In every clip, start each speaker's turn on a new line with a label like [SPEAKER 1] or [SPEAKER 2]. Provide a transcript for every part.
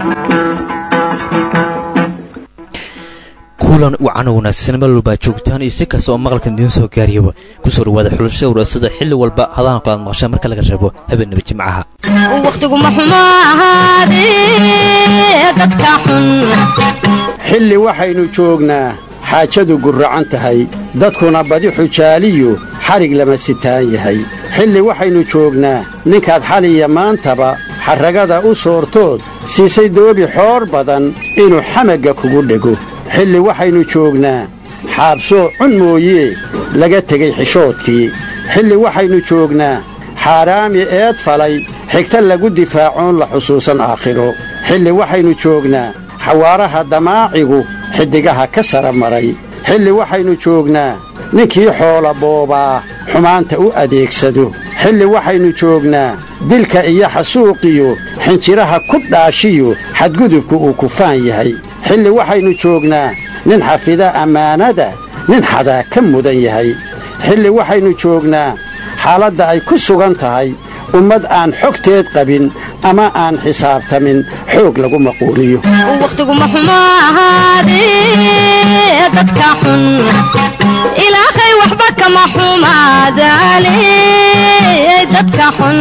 [SPEAKER 1] kulan wacan wanaagsan meel walbaa joogtaan iyo si kasta oo maqalkan idiin soo gaariyaba kusoo dhawaada xulashada waraasada xilli walba hadaan kalaad maqashaan marka laga rabo habeenaba jimcaha
[SPEAKER 2] wakhtiguma xumo ahaadee dadka xun
[SPEAKER 3] xilli waxaynu joognaa xaajadu gurracan tahay dadkuna badi xujaaliyu xadhig lama sitaan yahay xilli waxaynu joognaa ninkaad xaliya maantaba xarragada u soortood siisay doobi xoor badan inuu xamagga kugu dhego xilli waxaynu joognaa xaabsoo cun mooyee laga tegey xishoodkii xilli waxaynu joognaa xaaraami eed falay xigta lagu difaacoon la xusuusan aakhiro xilli waxaynu joognaa xawaaraha damaacigu xiddigaha ka sara maray xilli waxaynu joognaa ninkii xoola boobaa xumaanta u adeegsado xilli waxaynu joognaa dilka iyo xasuuqiyo xinjiraha ku dhaashiyo xadgudubku uu kufaan yahay xilli waxaynu joognaa nin xafida ammaanada nin xadaa ka mudan yahay xilli waxaynu joognaa xaaladda ay ku sugan tahay ummad aan xogteed qabin ama aan xisaabtamin xoog lagu maquuliyo
[SPEAKER 2] wakhtiguma xumo ahaadee dadka xun ilaahay waxba kama xumaadaane dadka xun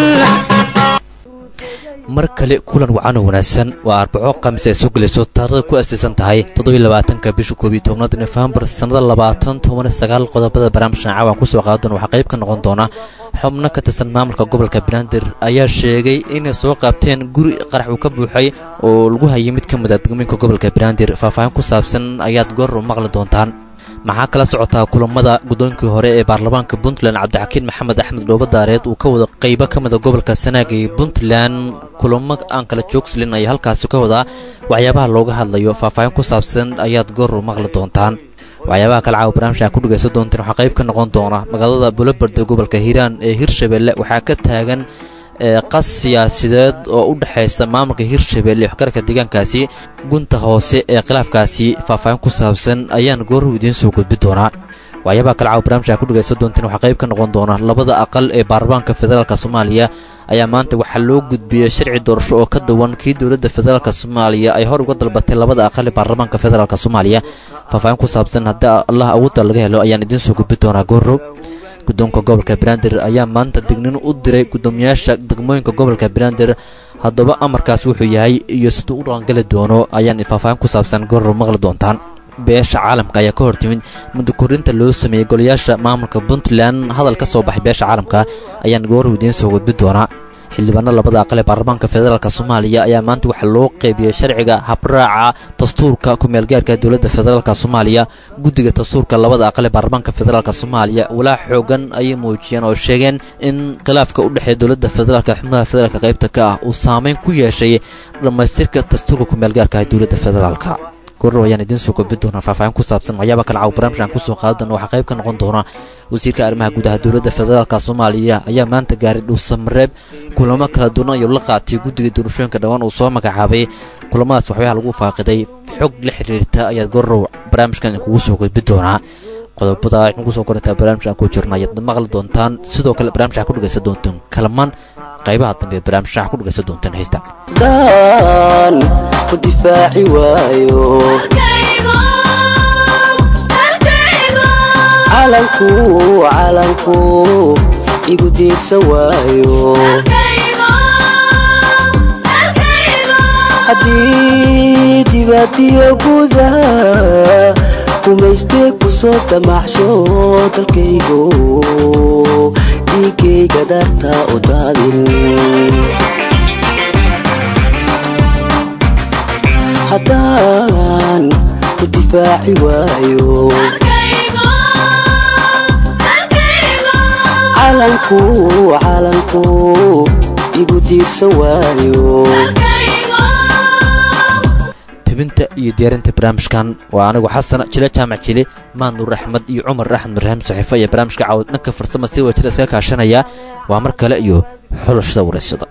[SPEAKER 1] mar kale kulan wacan oo wanaagsan waa arbaco khamiis ay soo gelayso taarikhda ku astaysan tahay toddobylabaatanka bisha koob iyo tobnaad nofembar sannada labaatan toban sagaal qodobada barnaamijkan caawan kusoo qaadan waxaa qayb ka noqon doona xubno ka tirsan maamulka gobolka banaadir ayaa sheegay inay soo qaabteen guri qarax uu ka buuxay oo lagu hayay mid ka mid a degmooyinka gobolka banaadir faahfaahin ku saabsan ayaad goor u maqli doontaan maxaa kala socotaa kulamada guddoonkii hore ee baarlamaanka puntland cabdixakiin maxamed axmed dhoobadaareed uu ka wada qaybo ka mida gobolka sanaaga ee puntland kulamo aan kala joogslin ayaa halkaasi ka wadaa waxyaabaha looga hadlayo faahfaahin ku saabsan ayaad goor u maqli doontaan waxyaabaha kale caawa barnaamijka ku dhegaysan doonteen waxaa qayb ka noqon doona magaalada bulobard ee gobolka hiiraan ee hirshabelle waxaa ka taagan qas siyaasideed oo u dhexaysa maamulka hirshabelle waxgarka deegaankaasi gunta hoose ee khilaafkaasi faahfaahin ku saabsan ayaan gooruhu idiin soo gudbi doonaa waxyaabaha kale caawa barnaamijka ku dhegaysan doonteen waxaa qayb ka noqon doona labada aqal ee baarlamaanka federaalk soomaaliya ayaa maanta waxaa loo gudbiyey sharci doorasho oo ka duwan kii dowladda federaalk soomaaliya ay hor uga dalbatay labada aqal ee baarlamaanka federaalk soomaaliya faahfaahin ku saabsan haddii allah awoodda laga helo ayaan idiin soo gudbi doonaa goorow guddoonka gobolka banaadir ayaa maanta dignin u diray guddoomiyaasha degmooyinka gobolka banaadir haddaba amarkaas wuxuu yahay iyo siduu u dhaqangeli doono ayaan faahfaahin ku saabsan goorow maqli doontaan beesha caalamka ayaa ka hor timid muddo korinta loo sameeyey golayaasha maamulka puntland hadal ka soo baxay beesha caalamka ayaan goorow idiin soo gudbi doonaa xildhibaano labada aqal ee baarlamaanka federaalk soomaaliya ayaa maanta waxaa loo qeybiyey sharciga habraaca dastuurka ku-meelgaarka dowladda federaalk soomaaliya guddiga dastuurka labada aqal ee baarlamaanka federaalk soomaaliya walaa xoogan ayay muujiyeen oo sheegeen in khilaafka u dhexeeya dowladda federaalk xubnaha federaalk qaybta ka ah uu saameyn ku yeeshay dhammaystirka dastuurka ku-meelgaarka ee dowladda federaalk goor ayaan idiin soo gudbi doonaa faahfaahin ku saabsan waxyaaba kale caaw barnaamijkan kusoo qaadi doona waxaa qayb ka noqon doona wasiirka arrimaha gudaha dowladda federaalk soomaaliya ayaa maanta gaaray dhuusamareeb kulamo kala duwan ayuu la qaatay guddiga doorashooyinka dhowaan uu soo magacaabay kulamadaas waxyabaha lagu faaqiday xog la xiriirta ayaad goorow barnaamijkan idinkugu soo gudbi doonaa qodobada waxnu kusoo korintaa barnaamijkan ku jirna ayaad maqli doontaan sidoo kale barnaamijka ku dhegaysan doontaan kalamaan qaybaha dambe ee barnaamijka ku dhegaysan doontaan heystaan
[SPEAKER 4] daan ku difaaci waayo calanku calanku igu diirsan waayo haddii dibadiyo gudaha kumaystee ku soo damaxsho dalkaygo dhiigayga darta u daadin haddaan ku difaaci waayo calanku calanku igu diirsan waayo
[SPEAKER 1] tebinta iyo diyaarinta barnaamijkan waa anigu xasan jile jaamac jile maanuur axmed iyo cumar axmed marhaam saxiifo iyo barnaamijka caawad dhanka farsama si wajira iskaga kaashanaya waa mar kale iyo xulashada wareysada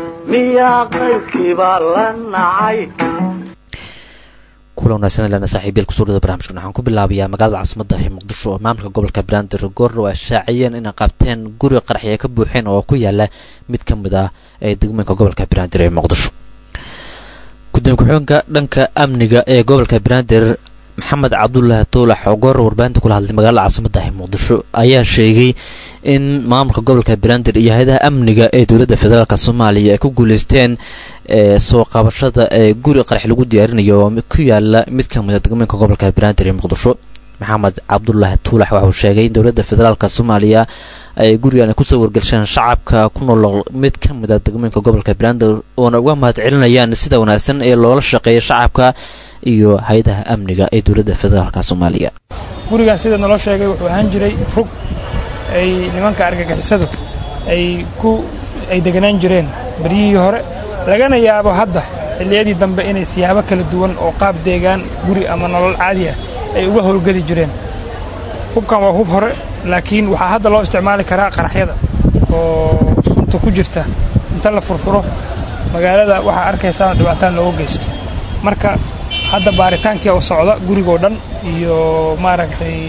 [SPEAKER 1] kula wanaagsan lana saaxiibyal kusoo dhada barnamijkan waxaan ku bilaabayaa magaalada caasimada ee muqdisho oo maamulka gobolka banaadir goorna waa shaaciyeen inay qabteen guri qaraxi ay ka buuxeen oo ku yaala mid ka mid ah ee degmooyinka gobolka banaadir ee muqdisho gudoomiye ku-xigeenka dhanka amniga ee gobolka banaadir maxamed cabdulaahi tuulax oo goor warbaahinta kula hadlay magaalada caasimadda muqdisho ayaa sheegay in maamulka gobolka banaadir iyo hay-adaha amniga ee dowladda federaalk soomaaliya ay ku guuleysteen soo qabashada ee guri qarax lagu diyaarinayo oo ku yaala mid ka mida degmooyinka gobolka banaadir ee muqdisho maxamed cabdulaahi tuulax waxauu sheegay in dowladda federaalk soomaaliya ay gurigan kusoo wargelsheen shacabka ku nool mid ka mid a degmooyinka gobolka banaadir oona uga mahad celinayaan sida wanaagsan ee loola shaqeeya shacabka iyo hay-adaha amniga ee dowladda federaalk soomaaliya
[SPEAKER 5] gurigan sida naloo sheegay wuxuu ahaan jiray rug ay nimanka argagixisadu ay ku ay deganaan jireen beryihii hore lagana yaabo hadda xilliyadii dambe inay siyaabo kala duwan oo qaab deegaan guri ama nolol caadi ah ay uga howlgeli jireen hubkan waa hub hore laakiin waxaa hadda loo isticmaali karaa qaraxyada oo sunta ku jirta inta la furfuro magaalada waxaa arkaysaa dhibaataan looga geysto marka hadda baaritaankii oo socda gurigoo dhan iyo maaragtay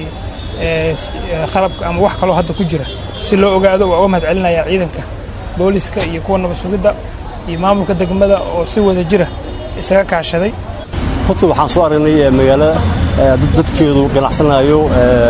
[SPEAKER 5] qalabka ama wax kaloo hadda ku jira si loo ogaado waa uga mahad celinayaa ciidanka booliska iyo kuwa nabad sugidda iyo maamulka degmada oo si wada jira isaga kaashaday
[SPEAKER 6] horta waxaan soo aragnay magaalada dadkeedu ganacsanayo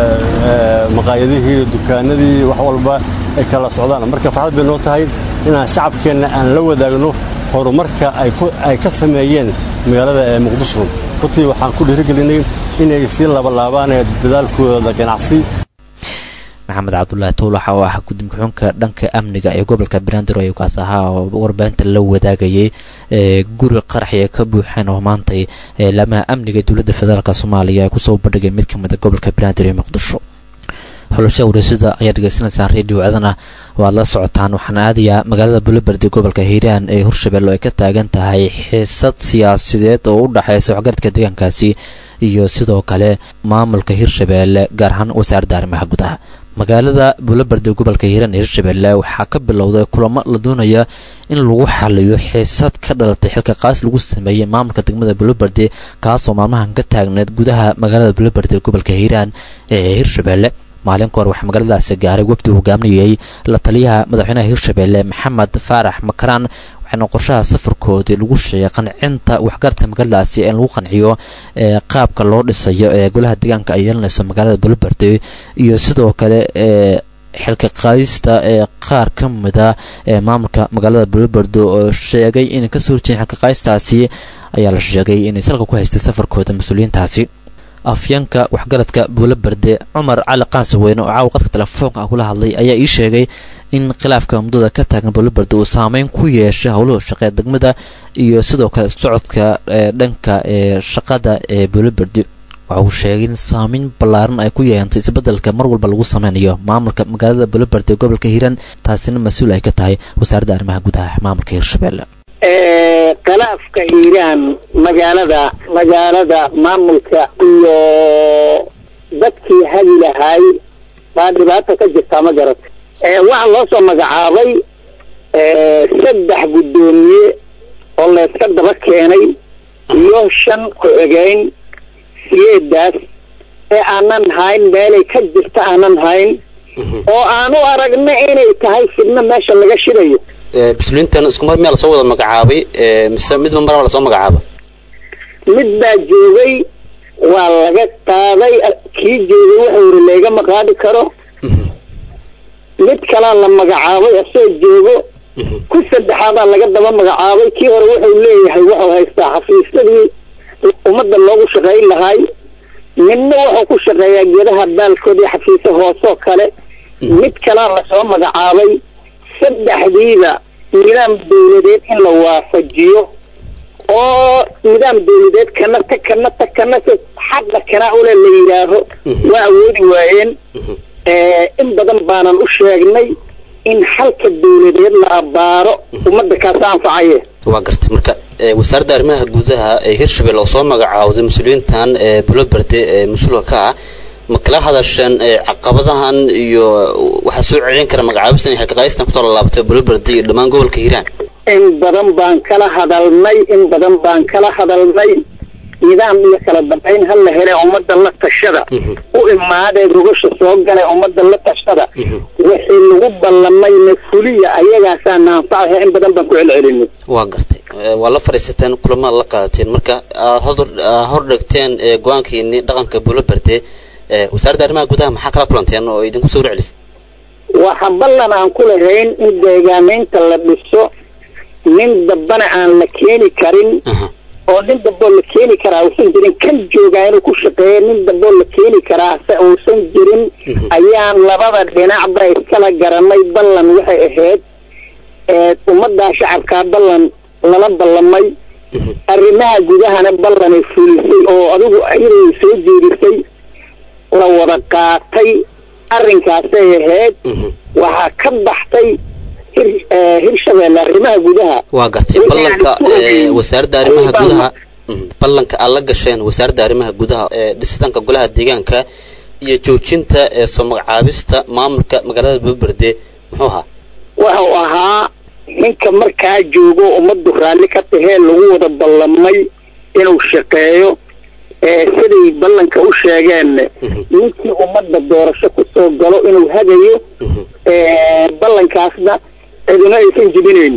[SPEAKER 6] maqaayadihii dukaanadii wax walba ay kala socdaan marka farxad bay noo tahay inaan shacabkeenna aan la wadaagno horumarka ay ka sameeyeen magaalada ee muqdisho runtii waxaan ku dhiirigelinay inay sii labalaabaan dadaalkooda ganacsi
[SPEAKER 1] maxamed cabdulaahi tuulax oo ah gudoomiye ku-xigeenka dhanka amniga ee gobolka banaadir oo kaas ahaa oo warbaahinta la wadaagayay guri qaraxi ay ka buuxeen oo maantay laamaha amniga ee dowladda federaalk soomaaliya ay kusoo bandhigay mid ka mid a gobolka banaadir ee muqdisho xulasha wareysada ayaad dhegeysanaysaan redio codana waad la socotaan waxaana aadayaa magaalada buloberdi gobolka hiiraan ee hirshabelle oo ay ka taagan tahay xiisad siyaasadeed oo u dhexeysa waxgaradka deegaankaasi iyo sidoo kale maamulka hirshabelle gaar ahaan wasaaradda arrimaha gudaha magaalada buloberdi gobolka hiiraan ee hirshabelle waxaa ka bilowday kulamo la doonaya in lagu xaliyo xiisad ka dhalatay xilka qaas lagu sameeyey maamulka degmada buloberdi kaasoo maalmahan ka taagneed gudaha magaalada buloberdi gobolka hiiraan ee hirshabelle maalin ka hor waxaa magaaladaasi gaaray wafdi hogaaminayay la taliyaha madaxweynaha hirshabelle maxamed faarax makaraan waxaana qorshaha safarkoodii lagu sheegay qancinta waxgaradka magaaladaasi in lagu qanciyo ee qaabka loo dhisayo ee golaha deegaanka ay yeelanayso magaalada buloberdi iyo sidoo kale ee xilka qaadista ee qaar ka mida ee maamulka magaalada buloberdo oo sheegay inay kasoo horjeedin xilka qaadistaasi ayaa la sheegay inay salka ku haystay safarkooda mas-uuliyiintaasi afyanka waxgaradka buuloberde cumar cali qaansaweyne oo caawa qadka telefoonka ah kula hadlay ayaa ii sheegay in khilaafka muddada ka taagan buuloberde uu saameyn ku yeeshay howluhu shaqee degmada iyo sidoo kale socodka ee dhanka ee shaqada ee buuloberde waxa uu sheegay in saameyn ballaaran ay ku yeentay isbeddelka mar walba lagu sameynayo maamulka magaalada buuloberde ee gobolka hiiraan taasina mas-uul ay ka tahay wasaaradda arrimaha gudaha maamulka hirshabelle
[SPEAKER 7] khilaafka hiiraan magaalada magaalada maamulka iyo dadkii hagi lahaay baa dhibaata ka jirtaa ma garata waxaa loo soo magacaabay saddex guddoomiye oo layska daba keenay iyo shan ku-xigeyn siyeedaas ee aanan hayn meelay ka jirta aanan hayn oo aan u aragna inay tahay fidno meesha laga shidayo
[SPEAKER 8] mas-uuliyiintan isku mar miyaa lasoo wada magacaabay mise midba maraba lasoo magacaaba
[SPEAKER 7] mid baa joogay waa laga qaaday kii joogay wuxuu yiri laygama qaadi karo mid kalaa la magacaabay asoo joogo ku saddexaadaa laga daba magacaabay kii hore wuxuu leeyahay wuxuu haystaa xafiisyadii ummadda loogu shaqayn lahaay midna wuxuu ku shaqeeyaa geedaha baalkood iyo xafiisyo hoosoo kale mid kalaa lasoo magacaabay saddexdiiba nidaam dawladeed in la waafajiyo oo nidaam dawladeed kana ta kana ta kana se xaqa kana ule la yidhaaho waa awoodi waayeen in badan baanan u sheegnay in xalka dawladeed la abaaro ummadda kaasa anfacaye
[SPEAKER 8] waa gartay marka wasaaradda arrimaha gudaha ee hirshabelle oo soo magacaawday mas-uuliyiintan ee buloberde ee mas-uulka ka ah ma kala hadasheen caqabadahan iyo waxaa soo celin kara magacaabistan iyo xilkaqaadistan ku tala laabtay buloberde iyo dhammaan gobolka hiiraan
[SPEAKER 7] in badan baan kala hadalnay in badan baan kala hadalnay nidaam iyo kala dambayn ha la hele ummadda la tashada u imaadee gogasha soo gale ummadda la tashada wixii lagu ballamayna fuliya ayagaasaa naanfacaha in badan baan ku celcelinay
[SPEAKER 8] waa gartay Eh, waa la fadhiisateen kulamada la qaadateen marka aad hor aad hor dhigteen eh, go-aankiini dhaqanka buulo berde eh, wasaaradda arrimaha gudaha maxaa kala kulanteen oo idinku soo celcelisay
[SPEAKER 7] waxa ballan aan ku lahayn in deegaamaynta la dhiso nin dambana aan la keeni karin oo nin damboo la keeni karaa uusan jirin kan joogaa inuu ku shaqeeya nin damboo la keeni karaa se uusan jirin ayaan labada dhinacba iskala garanay ballan waxay ahayd ee ummaddaa shacabkaa ballan lala ballamay arrimaha gudahana ballanay fulisay oo adigu iyadoo soo jeedisay la wada qaatay arrinkaasay ahayd waxaa ka baxtay hir eh, hirshabeelle arrimaha gudaha
[SPEAKER 8] waa gartay
[SPEAKER 7] Wixii
[SPEAKER 8] ballanka
[SPEAKER 7] aan ku ogeyn.
[SPEAKER 8] eh, wasaaradda arrimaha
[SPEAKER 7] Ayay
[SPEAKER 8] gudaha Mhm. ballanka aad la gasheen wasaaradda arrimaha gudaha ee dhisitaanka golaha deegaanka iyo joojinta ee soo magacaabista maamulka magaalada buuberde muxuu ahaa
[SPEAKER 7] wuxuu ahaa ninka markaa joogo ummaddu raalli ka tahee lagu wada ballamay inuu shaqeeyo ee siday ballanka u sheegeen ninkii ummadda doorasho ku soo galo inuu hagayo ee ballankaasna ciduna aysan jibinayn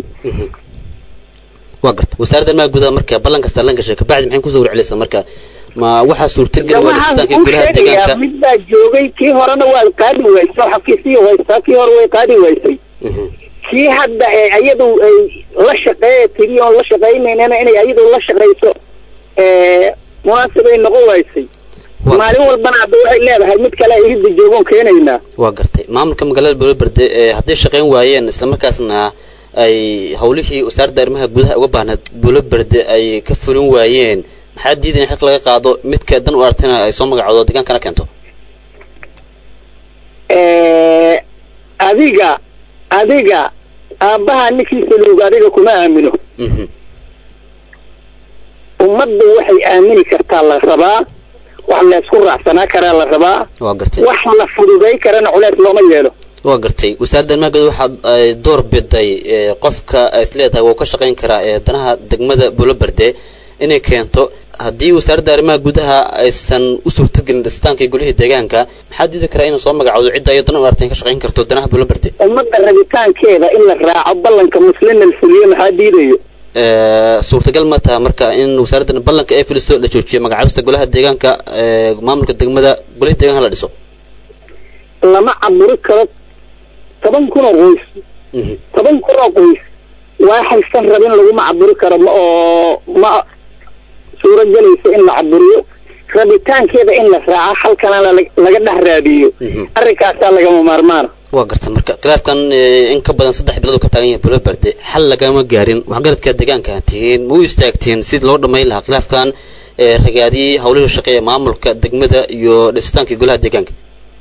[SPEAKER 8] waa gartay wasaaradda arrimaha gudaha marka ballan kasta la gashay kabacdi maxay kusoo warcelisay marka ma waxaa suurtageli waa
[SPEAKER 7] waxaan
[SPEAKER 8] dhisitaankii
[SPEAKER 7] kuu
[SPEAKER 8] golaha
[SPEAKER 7] sheegayaa
[SPEAKER 8] deegaanka
[SPEAKER 7] mid baa joogay kii horena waa qaadi waysay xafiisii haystaa kii hore way qaadi waysay
[SPEAKER 8] Mhm.
[SPEAKER 7] kii hadda ee ayadu ay la shaqeeya tiri oon la shaqaynaynana inay ayadu la shaqayso ee munaasibay noqon waysay
[SPEAKER 8] Waa-
[SPEAKER 7] maalin walbana hadda waxay leedahay mid kale iridda joogoon keenaynaa
[SPEAKER 8] waa gartay maamulka magaalada buulaberde ee hadday shaqayn waayeen islamarkaasna ay howlihii wasaaradda arrimaha gudaha uga baahnayd buulaberde ay ka fulin waayeen maxaa diidan in xilka laga qaado midka dan u aragtayna ay soo magacoodo deegaankana keento
[SPEAKER 7] ee adiga adiga aabbaha ninkiisa luug adiga kuma aamino
[SPEAKER 8] Mhm.
[SPEAKER 7] ummadda waxay aamini kartaa la rabaa wax la isku raacsanaa karaa la rabaa
[SPEAKER 8] waa gartay
[SPEAKER 7] wax la fududay karana culeys looma yeelo
[SPEAKER 8] waa gartay wasaaradda arrimaha gudaha waxaad ay door biday ee, qofka ay isleedahay wuu ka shaqayn karaa ee danaha degmada buulaberde inay keento haddii wasaaradda arrimaha gudaha aysan u suurtagelin dhisitaankii golihii deegaanka maxaa diidi karaa inay soo magacoodo cidda iyo dan u aragtay in ka shaqayn karto danaha buulaberde
[SPEAKER 7] ummadda rabitaankeeda in la raaco ballanka muslimna la fuliyo maxaa diidayo
[SPEAKER 8] Ee, suurtagal ma taha marka in wasaaradda ballanka ay fuliso la joojiyo magacaabista golaha deegaanka ee, maamulka degmada golihii deegaanka la dhiso
[SPEAKER 7] lama caburi karo toban kun oo qoys
[SPEAKER 8] Mhm.
[SPEAKER 7] toban kun oo qoys waxaysan rabin laguma caburi karo ma oo ma suuro gelaysa in la caburiyo rabitaankeeda in la raaco halkana la- laga dhex raadiyo
[SPEAKER 8] Mhm.
[SPEAKER 7] arrinkaasaa lagama maarmaana
[SPEAKER 8] waa garta marka khilaafkan ee, in ka badan saddex bilood uu ka taagan yahay buulaberde xal lagama gaarin waxgaradka deegaanka tihiin ma u istaagteen sidii loo dhammayn lahaa khilaafkan ee ragaadiyey howlihii shaqe ee maamulka degmada iyo dhisitaankii golaha deegaanka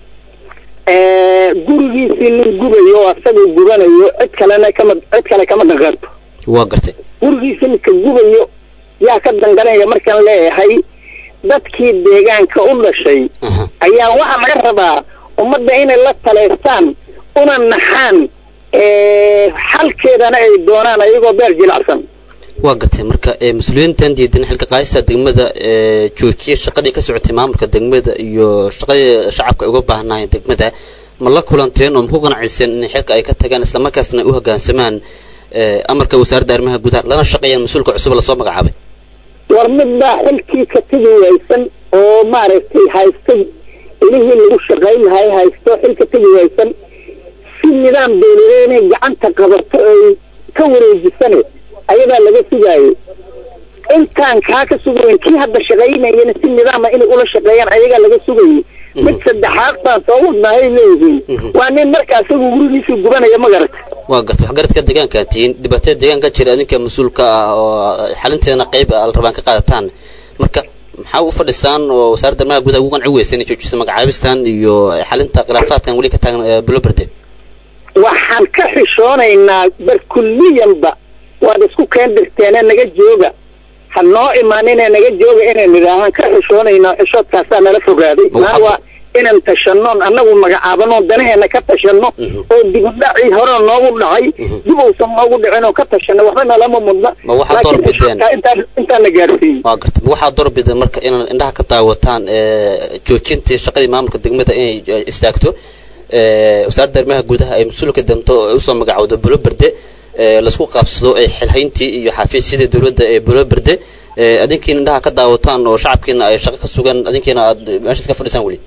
[SPEAKER 7] Ee, gurigiisii nin gubayo oo asagoo gubanayo cid kalena kama cid kale kama danqarto
[SPEAKER 8] waa gartay
[SPEAKER 7] gurigiisa ninka gubayo yaa ka danganaya markaan leeyahay dadkii deegaanka u dhashay
[SPEAKER 8] Aha.
[SPEAKER 7] ayaa waxaa laga rabaa ummadda inay la taleystaan una naxaan ee, xalkeedana ay doonaan ayagoo beer jilacsan
[SPEAKER 8] waa gartay marka ee, mas-uuliyiintan diidan xilka qaadista degmada ee joojiyay shaqadii ka socotay maamulka degmada iyo shaqadii shacabka ay uga baahnaayeen degmada ma la kulanteen oo ma ku qanacisen in xilka ay ka tagaan islamarkaasna ay u hoggaansamaan ee, amarka wasaaradda arrimaha gudaha lana shaqeeyaan mas-uulka cusub lasoo magacaabay
[SPEAKER 7] war mid baa xilkii ka tegi waysan oo maaragtay haystay ilihii lagu shaqayn lahay haysto xilka tegi waysan si nidaam dawladeed inay gacanta qabato ay ka wareejisane ayadaa laga sugaayay intaan kaa ka sugayn kii hadda shaqaynayana si nidaama inay ula shaqeeyaan ayagaa laga sugayay mid saddexaad baan soo wadnahay leeyihiin waa nin marka asagu gurigiisii gubanaya ma garata
[SPEAKER 8] waa gartay waxgaradka deegaanka tihiin dhibaatada deegaanka jira adinka mas-uulka ah oo xalinteedana qayb ah la rabaan ka qaadataan marka maxaa u fadhisaan oo wasaaradda arrimaha gudaha ugu qanci weysa inay joojiso magacaabistan iyo xalinta khilaafaadkan weli ka taagan ee buloberde
[SPEAKER 7] waxaan ka xishoonaynaa barkulliyanba waad isku keen dirteene naga jooga ha noo imaaninee naga jooga inay nidhaahaan ka xishoonaynaa xishoodkaasaa nala fogaaday
[SPEAKER 8] Ma
[SPEAKER 7] maa
[SPEAKER 8] waxaad-
[SPEAKER 7] waa inaan tashanno annagu magacaabano danaheena ka tashanno oo dibudhacii hore noogu dhacay dib uusan noogu dhicin oo ka tashanno waxba nalama mudna
[SPEAKER 8] Ma waxaad door
[SPEAKER 7] laakiin
[SPEAKER 8] bideen?
[SPEAKER 7] shaqaa intaan intaan la gaarsiiyey
[SPEAKER 8] waa gartay ma waxaa doorbida marka inaan indhaha ka daawataan ee, joojintii shaqadii maamulka degmada inay eh, istaagto ee, wasaaradda arrimaha gudaha ay mas-uulka damto ee usoo magacowdo bulo berde ee, laisku qaabsado ee xilhayntii iyo xafiisyadii dowladda ee bulo berde ee, adinkiina indhaha ka daawataan oo shacabkiina ay shaqo ka sugan adinkiina aad meeshaas ka fadhisaan weli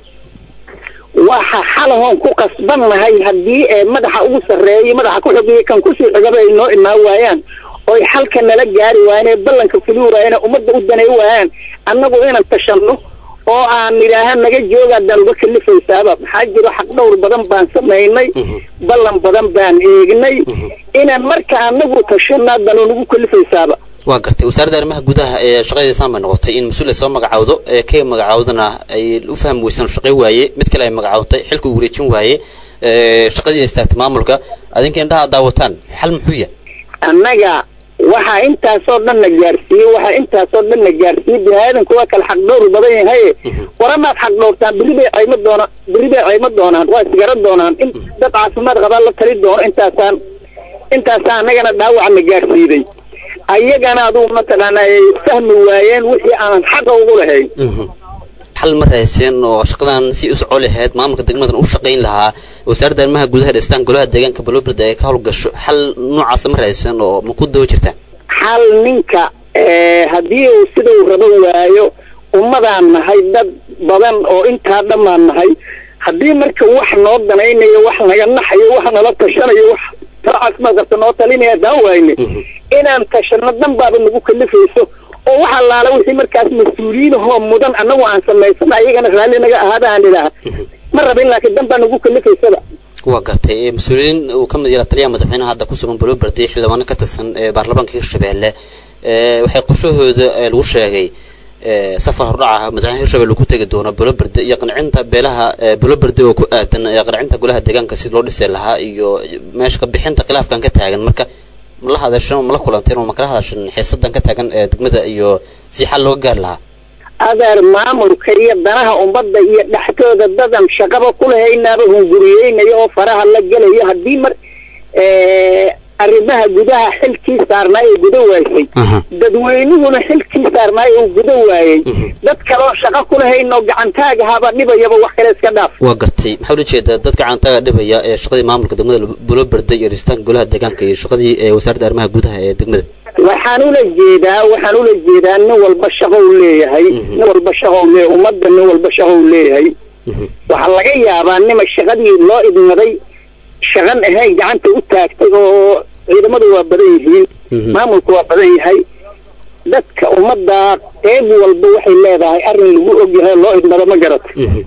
[SPEAKER 7] waxa xalahoon ku qasbannahay haddii ee madaxa ugu sarreeyay madaxa ku xogeeyay kan kusii xigaba ay noo imaan waayaan oy xalka nala gaari waayaan ee ballanka fuli waayaan ee ummadda u danay waayaan annagu inaan tashanno oo aan nidhaaha naga jooga haddaan uga kalifaysaaba maxaa jiro xaq dhowr badan baan samaynay ballan badan baan eegnay inaan marka anagu tashanno haddaan unagu kalifaysaaba
[SPEAKER 8] waa gartay wasaaradda arrimaha gudaha ee shaqadeedasaan bay noqotay in mas-uul ay soo magacowdo ee kay magacowdana ay u fahmi weysaan shaqay waaye mid kale ay magacowtay xilka uu wareejin waaye ee shaqadii ay istaagtay maamulka adinka indhaha daawataan xal muxuu yahay
[SPEAKER 7] annaga waxaa intaasoo dhan na gaarsiiyey waxaa intaasoo dhan na gaarsiiyey bini aadanku waa kala xaq dhowr badan yahay waramaad xaq dhowrtaan berri bay caymo doonaan berri bay caymo doonaan waa isgaran doonaan in dad caafimaad qabaa la tali doono intaasaan intaasaa annagana dhaawaca na gaarsiiday ayagana adugu mataqaana ay fahmi waayeen wixii aanan xaqa ugu lahayn
[SPEAKER 8] xal ma rayseen oo shaqadan si u soco lahayd maamulka degmadan u shaqayn lahaa wasaaradda arrimaha gudaha dhistaan golaha deegaanka balobirda ay ka howlgasho xal noocaasa ma rayseen oo ma ku daba jirtaan
[SPEAKER 7] xal ninka eh, haddii uu sida uu rabo waayo ummadaan nahay dad badan oo intaa dhammaan nahay haddii marka wax noo danaynayo wax naga naxayo wax nala tashanayo wax taacaas ma qabta noo talinaya daan waayne inaan tashano dan baaba nagu kalifayso oo wax allaala wixii markaas mas-uuliyiin ahoo mudan annagu aan samaysana ayagana raalli naga ahaada aan idhaaha ma rabin laakiin dan baa nagu kalifaysaba
[SPEAKER 8] waa gartay ee mas-uuliyiin uu ka mid yaha taliyaha madaxweynaha hadda ku sugan balobirdi xildhibaano ka tirsan ee baarlamaanka hirshabelle ee waxay qorshahooda ee lagu sheegay ee safar hordhaca madaxweynaha hirshabelle ku tegi doono balobirdi iyo qancinta beelaha ee balobirdi oo ku aadan ee qancinta golaha deegaanka si loo dhisi lahaa iyo meesha ka bixinta khilaafkan ka taagan marka ma la hadashan oo ma la kulanteen oo ma kala hadashan xiisadan ka taagan ee degmada iyo si xal looga gaari lahaa
[SPEAKER 7] adeer maamulka iyo danaha ummadda iyo dhexdooda dadan shaqaba kulahaynaaba hunguriyeynayo oo faraha la gelayo haddii mar eh, arrimaha gudaha xilkii saarnaay ee guda waysay dadweynuhuna xilkii saarnaay uu guda waayey dad kaloo shaqo kulahayn oo gacantaagahaba dhibayaba wax kale iska dhaaf
[SPEAKER 8] waa gartay maxaa ula jeedaa dadka caantaga dhibaya ee shaqadii maamulka degmada bulobirday iyo dhisitaanka golaha deegaanka iyo shaqadii ee wasaaradda arrimaha gudaha ee degmada
[SPEAKER 7] waxaan ula jeedaa waxaan ula jeedaa nin walba shaqo uu leeyahay nin walba shaqo uu leeyahay ummadda nin walba shaqo uu leeyahay waxaa laga yaabaa nima shaqadii loo idmaday shaqan ahayn gacanta u taagtay oo ciidamadu waa badan yihiin maamulku waa badan yahay dadka ummadda qeyb walba waxay leedahay arrin lagu ogyahay oo loo idmado ma garata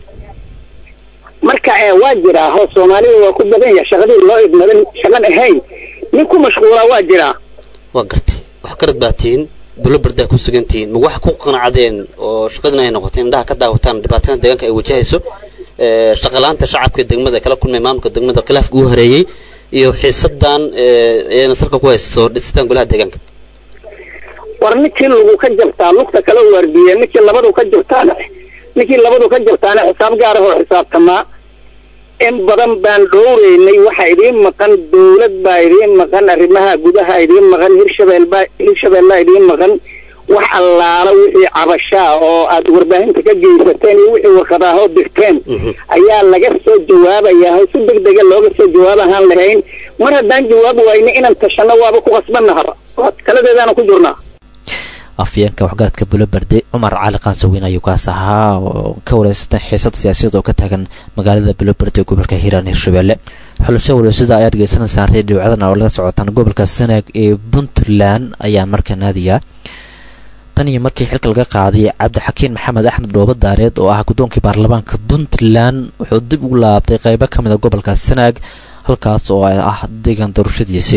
[SPEAKER 7] marka ee waa jiraa hoo soomaalida waa ku badan yahay shaqadii loo idmadan shaqan ahayn nin ku mashquulaa waa jiraa
[SPEAKER 8] waa gartay wax karad baa tihiin bulobirdaa ku sugantihiin ma wax ku qanacdeen oo shaqadina ay noqotay indhaha ka daawataan dhibaatada deegaanka ay wajahayso ee shaqalaanta shacabka degmada kala kulmay maamulka degmada khilaafka uu hareeyey iyo xiisadan ee salka ku haysto dhisitaan golaha deegaanka
[SPEAKER 7] war ninkii lagu ka jabtaa lugta kala waardiye ninkii labadu ka jabtaana ninkii labadu ka jabtaana xisaab gaar ah oo xisaabtamaa in badan baan dhowreynay waxaa idiin maqan dawlad baa idiin maqan arrimaha gudaha idiin maqan hirshabeel baa hirshabeellaa idiin maqan wax allaala wixii cabashaa oo aad warbaahinta ka geysateen iyo wixii warqadaahoo dirteen ayaa laga soo jawaabayaa oo si deg dega looga soo jawaab ahaan lahayn mar haddaan jawaab wayna inaan tashanno waaba ku qasbannahaba taladeedaana ku jirnaa
[SPEAKER 1] afyeenka waxgaradka bulobarde cumar cali qaansaweyn ayuu kaas ahaa oo ka wareysatan xiisad siyaasadeed oo ka taagan magaalada bulobarde ee gobolka hiiraan hirshabelle xulasho waleysada ayaad dhegeysanaysaa reediyo codana oo laga socotaan gobolka sanaag ee puntland ayaa markaa naadiya tan iyo markii xilka laga qaaday cabdixakiin maxamed axmed dhoobo daareed oo ah guddoonkii baarlamaanka puntland wuxuu dib ugu laabtay qeybo ka mid a gobolka sanaag halkaas oo ah deegaan doorashadiisii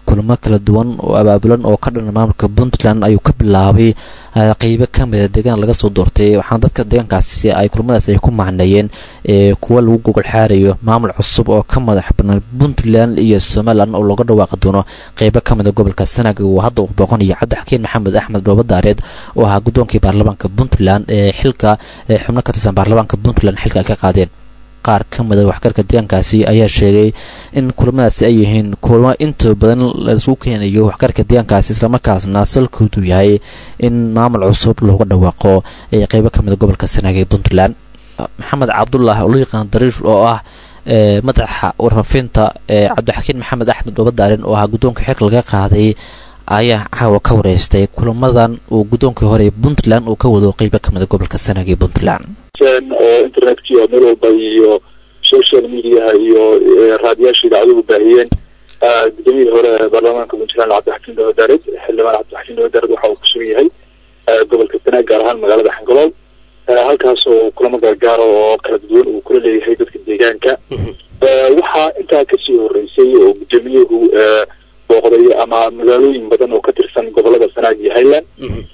[SPEAKER 1] kulamo kala duwan oo abaabulan oo ka dhana maamulka puntland ayuu ka bilaabay qeybo ka mida deegaan laga soo doortay waxaana dadka deegaankaasi ay kulamadaas ay ku macneeyeen kuwa lagu gogol xaarayo maamul cusub oo ka madax banaan puntland iyo somalilan oo looga dhawaaqi doono qeybo ka mida gobolka sanaag uu hadda uu booqanayo cabdixakiin maxamed axmed dhoobadaareed oo ahaa guddoonkii baarlamaanka puntland ee xilka xubno ka tirsan baarlamaanka puntland xilka ay ka qaadeen qaar ka mida waxgarka deegaankaasi ayaa sheegay in kulamadaasi ay yihiin kulamo inta badan laisugu keenayo waxgarka deegaankaasi islamarkaasna salkoodu yahay in maamul cusub looga dhawaaqo ee qeybo ka mida gobolka sanaag ee puntland maxamed cabdulaahi oo loo yaqaan dariish oo ah madaxa warfafinta cabdixakiin maxamed axmed dhoobadaaren oo ahaa guddoonka xilka laga qaaday ayaa caawa ka wareystay kulamadan uu guddoonkii hore ee puntland uu ka wado qeybo ka mida gobolka sanaag ee puntland
[SPEAKER 9] oo internetkii oo meel walba iyo social mediaha iyo raadiyaasha idaacaduhu baahiyeen gudoomiyihii hore baarlamaanka puntland cabdixakiin dhoobadaared xildhibaan cabdixakiin dhoobadaared waxa uu ku sugan yahay gobolka sanaag gaar ahaan magaalada xangalool halkaas oo kulamo gaargaara oo kala duwan uu kula leeyahay dadka deegaanka waxaa intaa kasii horeysay oo gudoomiyuhu booqday ama magaalooyin badan oo ka tirsan gobolada sanaag iyo highland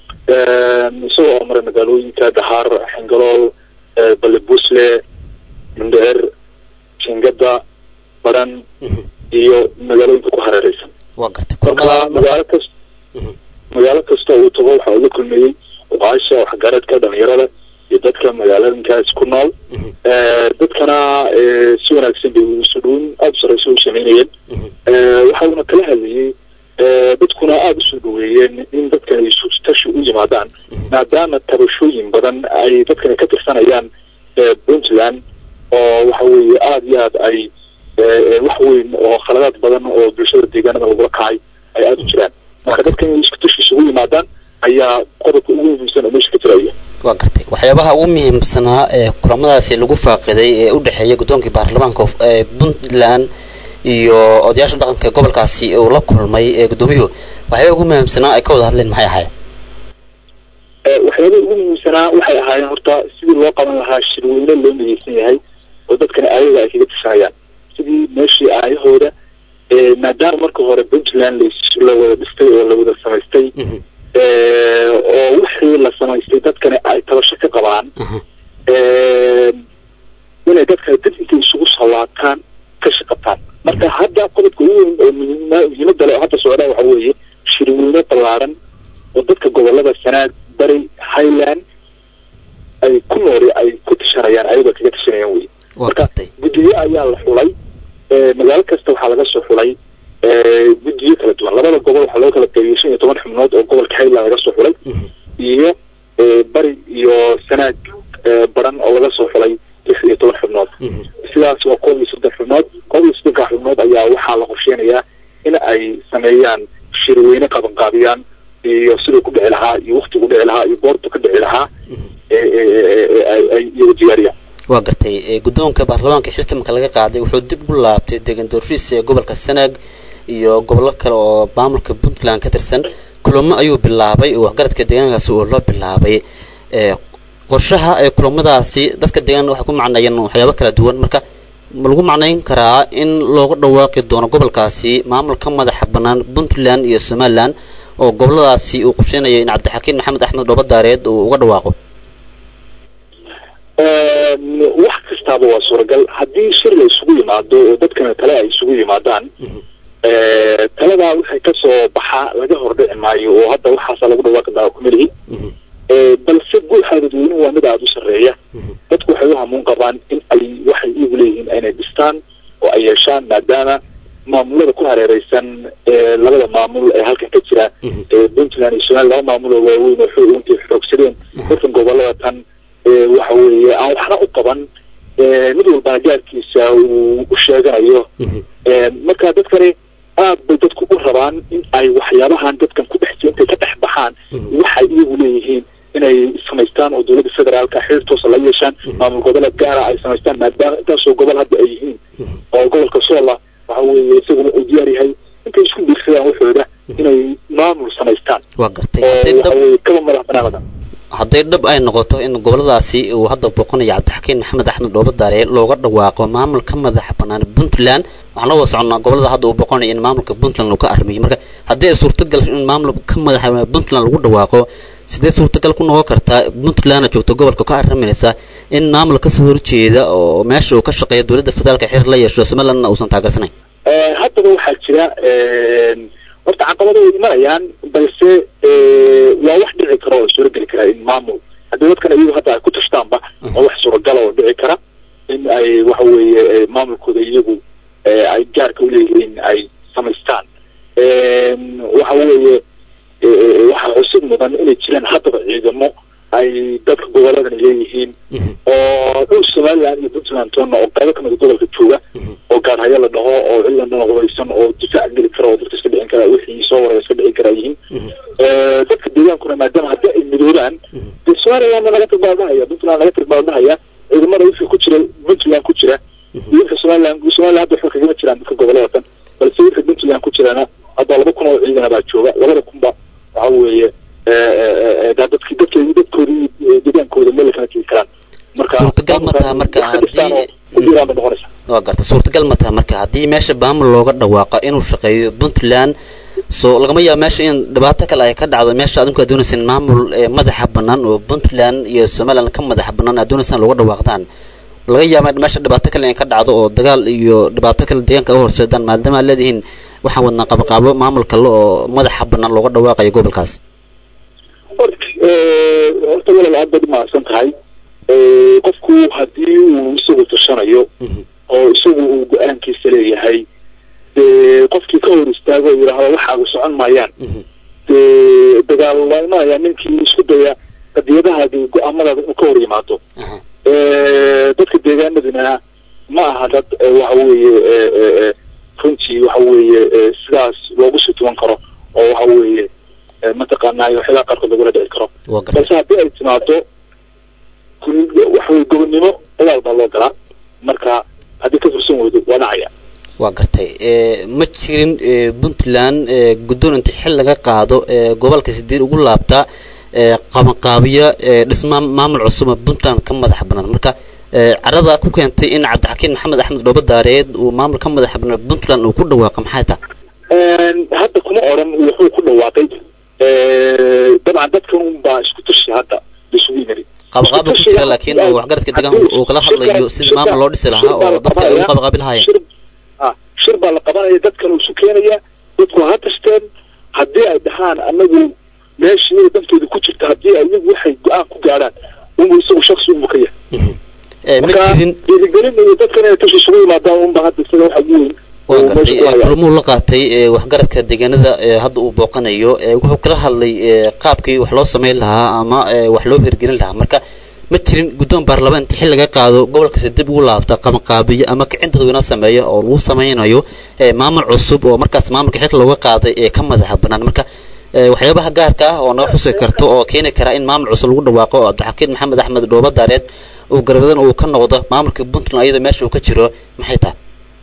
[SPEAKER 9] isagoo oo maray magaalooyinka dahaar xangalool balle busle mindheer jingada baran iyo magaalooyinka ku hareereysan marka magaalo kast magaalo kasta uu tago waxa uu la kulmeeyey oqaasha waxgaradka dhalinyarada iyo dadka magaalooyinkaas ku nool dadkana si wanaagsan bay isu dhuun aada u sareysa u sameynayeen waxa uuna kala hadlayey dadkuna aada usoo dhaweeyeen in dadkan ay tashi u yimaadaan maadaama tabashooyin badan ay dadkani ka tirsanayaan puntland oo waxa weeye aada iyo aad ay wax weyn oo khaladaad badan oo bulshada deegaanada lagula kacay ay aada u jiraan marka dadkan inay isku tashi isugu yimaadaan ayaa qodobka ugu muhiimsan oo meesha ka jiraya
[SPEAKER 8] waa gartay waxyaabaha ugu muhiimsanaa ee kulamadaasi lagu faaqiday ee u dhexeeya guddoonkii baarlamaanka ee puntland iyo odayaasha dhaqanka gobolkaasi uu la kulmay ee guddoomiyuhu waxyaabaha ugu muhiimsanaa ay ka wada hadleen maxay ahayd
[SPEAKER 9] waxyaabaha ugu muhiimsanaa waxay ahaayeen horta sidii loo qaban lahaa shirweyne loo mideysan yahay oo dadkani ayaga ay kaga tashanayaan sidii meeshii aayahooda maadaama marka hore puntland la wada dhistay oo la wada samaystay oo wixii la samaystay dadkani ay tabasho ka qabaan inay dadkani dad intay isugu sallaataan ka shaqataan marka hadda qodobka ugu weyn oo muhiimada le oo hadda socdaa waxa weeye shirweyne ballaaran oo dadka gobolada sanaag bari highland ay ku nooli ay ku tashanayaan ayagoo kaga tashanayaan wey marka guddiyo ayaa la xulay magaalo kasta waxaa laga soo xulay guddiyo kala duwan labada gobol waxaa loo kala qaybiyey shan iyo toban xubnood oo gobolka highland laga soo xulay iyo bari iyo sanaag baran oo laga soo xulay lix iyo toban xubnood sidaas waa koob iyo soddon xubnood koob iyo soddonka xubnood ayaa waxaa la qorsheynayaa in ay sameeyaan shirweyne qabanqaabiyaan iyo siduu ku dhici lahaa iyo waktigu dhici lahaa iyo goortu ka dhici lahaa ay iyaga diyaariyaan
[SPEAKER 8] waa gartay guddoonka baarlamaanka xilka marka laga qaaday wuxuu dib ugu laabtay deegaan doorashiisa ee gobolka sanaag iyo gobollo kale oo maamulka puntland ka tirsan kulamo ayuu bilaabay oo waxgaradka deegaankaasi oo loo bilaabay qorshaha ee kulamadaasi dadka deegaan waxay ku macnayeen waxyaabo kala duwan marka ma lagu macnayn karaa in looga dhawaaqi doono gobolkaasi maamulka madaxa bannaan puntland iyo somalilan oo goboladaasi uu qorsheynayo in cabdixakiin maxamed axmed dhoobadaareed uu uga dhawaaqo
[SPEAKER 9] wax kastaaba waa suuragal haddii shir la isugu yimaado oo dadkana tale ay isugu yimaadaan taladaa waxay kasoo baxa laga hordhici maayo oo hadda waxaasa lagu dhawaaqi daa kumelihi balse guuxa dadweynuhu waa mid aada u sarreeya dadku waxay u hamuun qabaan in ay waxay iyagu leeyihiin inay dhistaan oo ay yeeshaan maadaama maamulada ku hareereysan labada maamul ee halkan ka jira puntland iyo somaliya laba maamul oo waaweyn oo xoog intay xoogsadeen dadkan gobolada tan waxa weeye aan waxna u qaban mid walbana gaarkiisa uu u sheeganayo marka dadkani aad bay dadku u rabaan in ay waxyaabahan dadkan ku dhex intay ka dhex baxaan waxay iyagu leeyihiin inay samaystaan oo dowladda federaalka xiriir toosa la yeeshaan maamul goboleed gaara ay samaystaan maadaama intaasoo gobol hadda ay yihiin oo gobolka soola waxa weeye isaguna uu diyaar yahay intay isku biirsadaan waxooda inay maamul samaystaan
[SPEAKER 8] waa gartay
[SPEAKER 9] oo waxa weeye kaba madax banaanada
[SPEAKER 8] hadday dhab ay noqoto in goboladaasi uu hadda booqanayo cabdixakiin maxamed axmed dhoobadaare looga dhawaaqo maamulka madaxa bannaan puntland waxaan la wada soconnaa gobolada hadda uu booqanayo in maamulka puntland uu ka arrimiyo marka haddii ay suurtagal in maamulka madaxa puntland lagu dhawaaqo sidee suurtagal ku noqon kartaa puntlandna joogto gobolka ka arriminaysa in maamul kasoo horjeeda oo meesha uu ka shaqeeya dowladda federaalka xiriir la yeesho somalilandna uusan taageersanayn
[SPEAKER 9] haddaba waxaa jira horta caqabado way imanayaan balse waa wax dhici kara oo suurageli kara in maamul haddii dadkan iyagu hadda ay ku tashtaanba waa wax suuragala oo dhici kara in ay waxa weeye maamulkooda iyagu ay gaarka uleeyihiin ay samaystaan waxa weeye waxaa xusid mudan inay jiraan haddaba ciidamo ay dadka goboladan leeyihiin oo dhul somaliland iyo puntland toonna oo qaybo kamida gobolka jooga oo gaarhaya la dhaho oo ciidan dhan hubaysan oo difaac geli kara oo dadka iska dhicin kara wixii soo waraya iska dhicin kara yihiin dadka deegaankuna maadaama haddii ay midoobaan dee somalilandna laga tilmaamahaya puntland laga tilmaamahaya ciidamada wixii ku jira puntland ku jira iyo wixii somaliland somaliland hadda waxba kagama jiraan dadka gobolada tan balse wixii puntland ku jirana hadda laba kun oo ciidana baa jooga labada kunba waxa weeye dadki dadka dadkoodii deegaankooda meel kala tegi karaan marka
[SPEAKER 8] suurtagal ma taha marka haddii
[SPEAKER 9] kudiraan bay noqonaysa
[SPEAKER 8] waa garta suurtagal ma taha marka haddii meesha maamul looga dhawaaqa inuu shaqeeyo puntland so lagama yaabo meesha in dhibaato kale ay ka dhacdo meesha adinku aad doonaysaan maamul madaxa bannaan oo puntland iyo somaliland ka madaxa bannaan aad doonaysaan looga dhawaaqdaan laga yaaba meesha dhibaato kale in ka dhacdo oo dagaal iyo dhibaato kale deegaanka u horseedaan maadaama aad leedihiin waxaan wadnaa qabaqaabo maamul kale oo madaxa bannaan looga dhawaaqayo gobolkaas
[SPEAKER 9] horta walal aad baad umahadsan tahay qofku haddii uu isagu tashanayo oo isagu uu go-aankiisa leeyahay dee qofkii ka hor istaago oo yidhaahdo waxaagu socon maayaan dee dagaal waa imanaya ninkii isku daya qadiyadahaadi go-aamadaada inuu ka hor yimaado dadka deegaanaduna ma aha dad waxa weeye runtii waxa weeye sidaas loogu sii tuban karo oo waxa weeye mataqaanaa waxyaalaha qaarkood lagula dhici karo balse haddii ay timaado waxaweye gobonnimo dagaal baa loo galaa marka haddii ka fursan weydo waa dhacaya
[SPEAKER 8] waa gartay ma jirin puntland guddoon inta xil laga qaado gobolka sideed ugu laabta qabanqaabiya dhisma maamul cusub oo puntland ka madaxa bannaan marka carada ku keentay in cabdixakiin maxamed axmed dhoobadaareed uu maamul ka madaxa bannaan puntland uu ku dhawaaqa maxay taha
[SPEAKER 9] hadda kuma odhan wuxuu ku dhawaaqay dabcan dadkan un baa isku tashi hadda isugu yimid
[SPEAKER 8] qabaqaaba ku jira laakiin waxgaradka deegaanka uu kala hadlayo sidii maamul loo dhisi lahaa oo dadka ay ugu qabaqaabi lahaayeen
[SPEAKER 9] shir baa la qabanaya dadkan uu isu keenaya dadku ha tashteen haddii ay dhahaan anagu meeshii inay dantooda ku jirta haddii ayagu waxay go-aan ku gaadhaan unbu isagu shaksi unbu ka yahay
[SPEAKER 8] ma jirin
[SPEAKER 9] dhiirigelin iyo dadkan inay tashi isugu yimaadaan unba hadda isaga waxa ugu weyn
[SPEAKER 8] waa gartay kulmuu la qaatay waxgaradka deegaanada hadda uu booqanayo wuxuu kala hadlay qaabkii wax loo samayn lahaa ama wax loo hirgelin lahaa marka ma jirin guddoon baarlamaan inta xil laga qaado gobolkasi dib ugu laabta qabanqaabiyo ama kicin dadweyne sameeya oo lagu samaynayo maamul cusub oo markaas maamulka xilka looga qaaday ee ka madaxa bannaan marka waxyaabaha gaarka ah oo naga xusi karto oo keeni kara in maamul cusub lagu dhawaaqo oo cabdixakiin maxamed axmed dhoobadaareed uu garbadan uu ka noqdo maamulka puntland iyadoo meesha uu ka jiro maxay tahay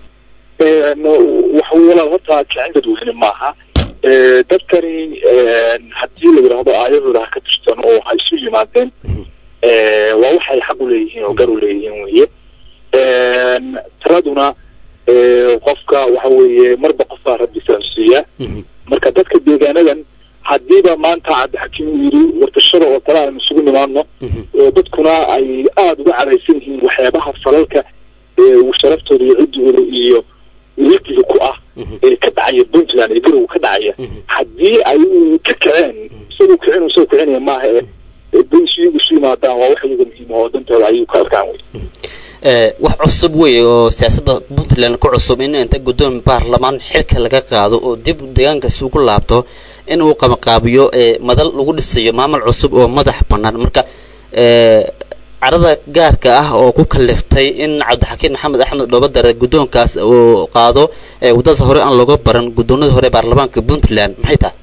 [SPEAKER 9] waxa walaal horta kicin dadweyne maaha dadkani haddii la yidhaahdo aayadooda ha ka tirsan oo ha isu yimaadeen waa waxay xaq u leeyihiin oo gar u leeyihiin weye taraduna qofka waxa weeye marba qofbaa rabbi fahamsiiya marka dadka deegaanadan haddiiba maanta cabdixakiim uu yidhi wartashada oo kale aynu isugu nimaadno dadkuna ay aada uga cadaysan yihiin waxyaabaha falalka sharaftooda iyo ciddigooda iyo wiilkiga ku ah ee ka dhacaya puntland ee garow ka dhacaya haddii ay ka kaceen isagoo kicin isagoo kicinaya maaha ee bs iyagu isu yimaadaan waa wax iyaga muhiima oo dantooda ayuu ka arkaan wey
[SPEAKER 8] wax cusub wey oo siyaasadda puntland ku cusub in inta guddoon baarlamaan xilka laga qaado oo dib deegaankaasi ugu laabto in uu qabanqaabiyo madal lagu dhisayo maamul cusub oo madax bannaan marka carada gaarka ah oo ku kaliftay in cabdixakiin maxamed axmed dhoobadare guddoonkaas uu qaado waddadaas hore aan looga baran guddoonadii hore baarlamaanka puntland maxay tahay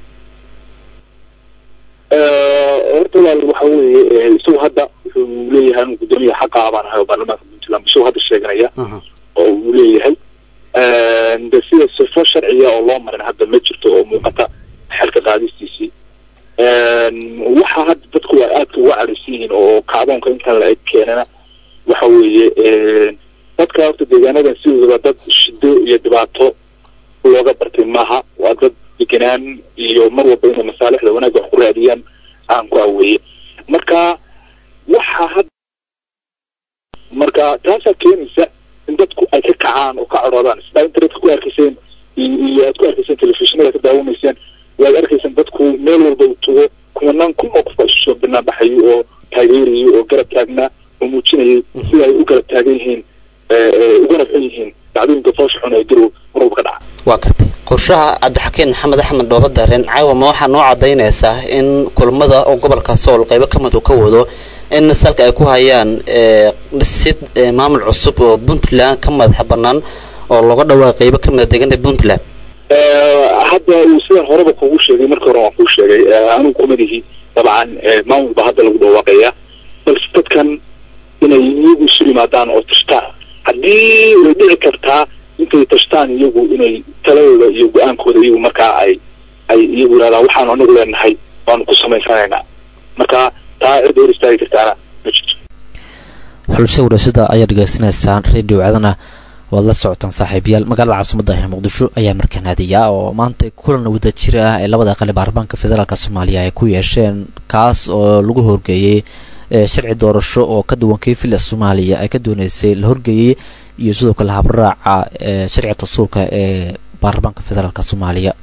[SPEAKER 9] horta walaal waxa weeye isagu hadda wuxuu leeyahay anu guddoomiya xaqa ah baan ahay oo baarlamaanka puntland isagoo hadda sheeganaya oo uu leeyahay de sida sifo sharciga oo loo marin hadda ma jirto oo muuqata xelka qaadistiisii waxa hadda dadku ay aadka uga kacdoonka intaan la eg keenana waxa weeye dadka horta deegaanadan sidoodaba dad shido iyo dhibaato looga bartay maaha waa dad degenaan iyo mar walba inay masaalixda wanaagga wax ku raadiyaan aan ku aweeye marka waxa had marka taasaa keenaysa in dadku ay ka kacaan oo ka cadhoodaan sidaa internetka ku arkayseen iyo aad ku arkayseen telefishinada ka daawanayseen waad arkayseen dadku meel walba uu tago kumanaan kun oo qof baa isu soo banaan baxayay oo taageerayay oo garab taagnaa oo muujinayay sida ay u garab taagan yihiin ugana xun yihiin dacdooyinka foosha xun ee garow mar walba ka dhaca
[SPEAKER 8] waa gartay qorshaha cabdixakiin maxamed axmed dhooba dareen caawa ma waxaa noo cadaynaysaa in kulmada oo gobolka sool qaybo ka mid uu ka wado in salka ay ku hayaan dhisid maamul cusub oo puntland ka madaxa banaan oo looga dhawaa qaybo ka mid a deegaanka puntland
[SPEAKER 9] hadda uu sidan horeba kugu sheegay markii hore waan kuu sheegay anigu kumadihi dabcan maamul baa hadda lagu dhawaaqaya balse dadkan inay iyagu isu yimaadaan oo tashtaan haddii way dhici kartaa intay tashtaan iyagu inay taladooda iyo go-aankooda iyagu markaa ay ay iyagu yidhahdaan waxaanu anagu leenahay waanu ku samaysanaynaa marka taa cirda hor istaagi kartaana ma jirto
[SPEAKER 1] xulasho warashada ayaa dhegaysanaysaan radio cadana waad la socotaan saaxiibayaal magaalada caasimada ee muqdisho ayaa markaan aadayaa oo maanta kulan wadajir ah ee labada aqali baarlamaanka federaalk soomaaliya ay ku yeesheen kaas oo lagu horgeeyey sharci doorasho oo ka duwan kii fila soomaaliya ay ka dooneysay la horgeeyey iyo sidoo kale habraaca sharciga dastuurka ee baarlamaanka federaalk soomaaliya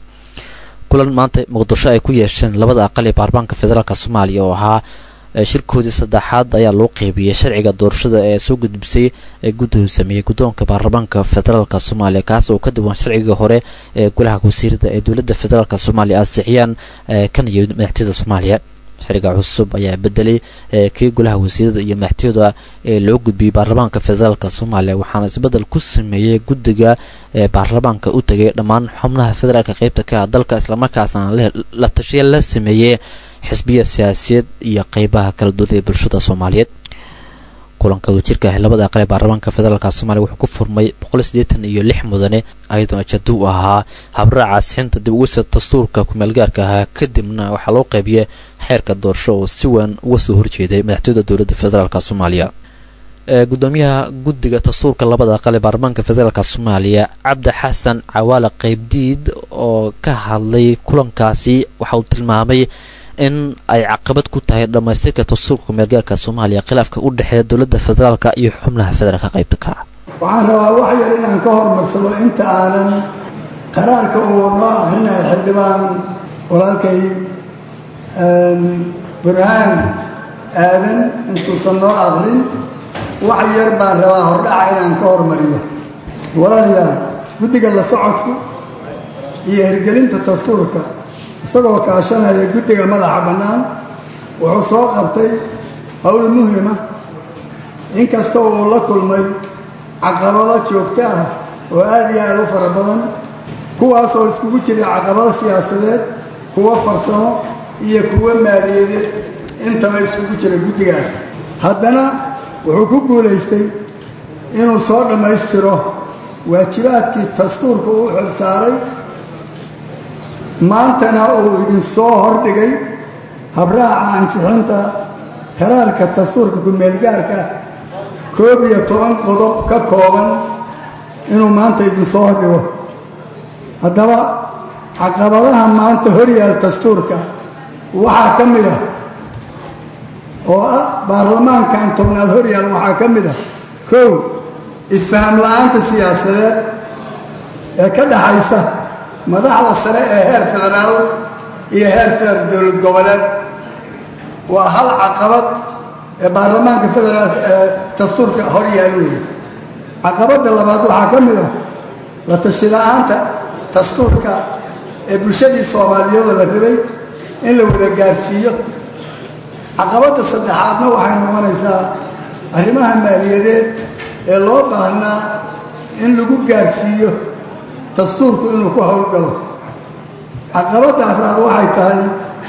[SPEAKER 1] kulan maanta muqdisho ay ku yeesheen labada aqal ee baarlamaanka federaalk soomaaliya oo ahaa shirkoodii saddexaad ayaa loo qeybiyey sharciga doorashada ee soo gudbisay ee guddigu sameeyey guddoonka baarlamaanka federaalk soomaaliya kaas oo ka duwan sharciga hore ee golaha wasiirada ee dowladda federaalk soomaaliya ansixiyaan kan iyo madaxtooyada soomaaliya sharciga cusub ayaa bedelay kii golaha wasiirada iyo madaxtooyada ee loo gudbiyey baarlamaanka federaalk soomaaliya waxaana isbedel ku sameeyey guddiga ee baarlamaanka u tegay dhammaan xubnaha federaalk qeybta ka ah dalka islamarkaasna la tashiya la sameeyey xisbiya siyaasiyeed iyo qeybaha kala duwan ee bulshada soomaaliyeed kulanka wadajirka ah labada aqal ee baarlamaanka federaalk soomaaliya wuxuu ku furmay boqol siddeetan iyo lix mudane ayadoo ajado u ahaa habraaca asixinta dib ugisa dastuurka kumeelgaarka ahaa kadibna waxaa loo qeybiyey xeerka doorasho oo si weyn uga soo horjeeday madaxtooyada dowladda federaalk soomaaliya gudoomiyaha guddiga dastuurka labada aqal ee baarlamaanka federaalk soomaaliya cabdi xasan cawaale qeybdiid oo ka hadlay kulankaasi waxa uu tilmaamay in ay caqabad ku tahay dhammaystirka dastuurka kumeelgaarka soomaaliya khilaafka u dhexeeya dowladda federaalk iyo xubnaha federaalka qaybta ka ah
[SPEAKER 10] waxaan rabaa wax yar inaan ka hormarsado inta aanan qaraarka uu noo akhrinayo xildhibaan walaalkay burhaan aadan intuusan noo akrin wax yar baan rabaa hordhaca inaan ka hormariyo walaalayaal guddiga la socodku iyo hirgelinta dastuurka isagoo kaashanaya guddiga madaxa bannaan wuxuu soo qabtay howl muhima inkasta uu la kulmay caqabado joogto ah oo aad iyo aad u fara badan kuwaasoo iskugu jiray caqabado siyaasadeed kuwo farsamo iyo kuwo maaliyadeed intaba iskugu jira guddigaas haddana wuxuu ku guulaystay inuu soo dhammaystiro waajibaadkii dastuurka uu xilsaaray maantana uu idinsoo hordhigay habraaca ansixinta xeraarka dastuurka ku-meelgaarka koob iyo toban qodob ka kooban inuu maanta idinsoo hordhigo haddaba caqabadaha maanta horyaal dastuurka waxaa ka mid ah oo ah baarlamaankan tobnaad horyaal waxaa ka mid ah kow isfaham la-aanta siyaasadeed ee ka dhaxaysa madaxda sare ee heer federaal iyo heer feer dowlad goboleed waa hal caqabad ee baarlamaanka federaalka ee dastuurka horyaal weeye caqabadda labaad waxaa ka mid ah la tashi la-aanta dastuurka ee bulshadii soomaaliyeedoo la rabay in la wada gaarsiiyo caqabadda saddexaadna waxay noqonaysaa arrimaha maaliyadeed ee loo baahnaa in lagu gaarsiiyo dastuurku inuu ku howlgalo caqabadda afraad waxay tahay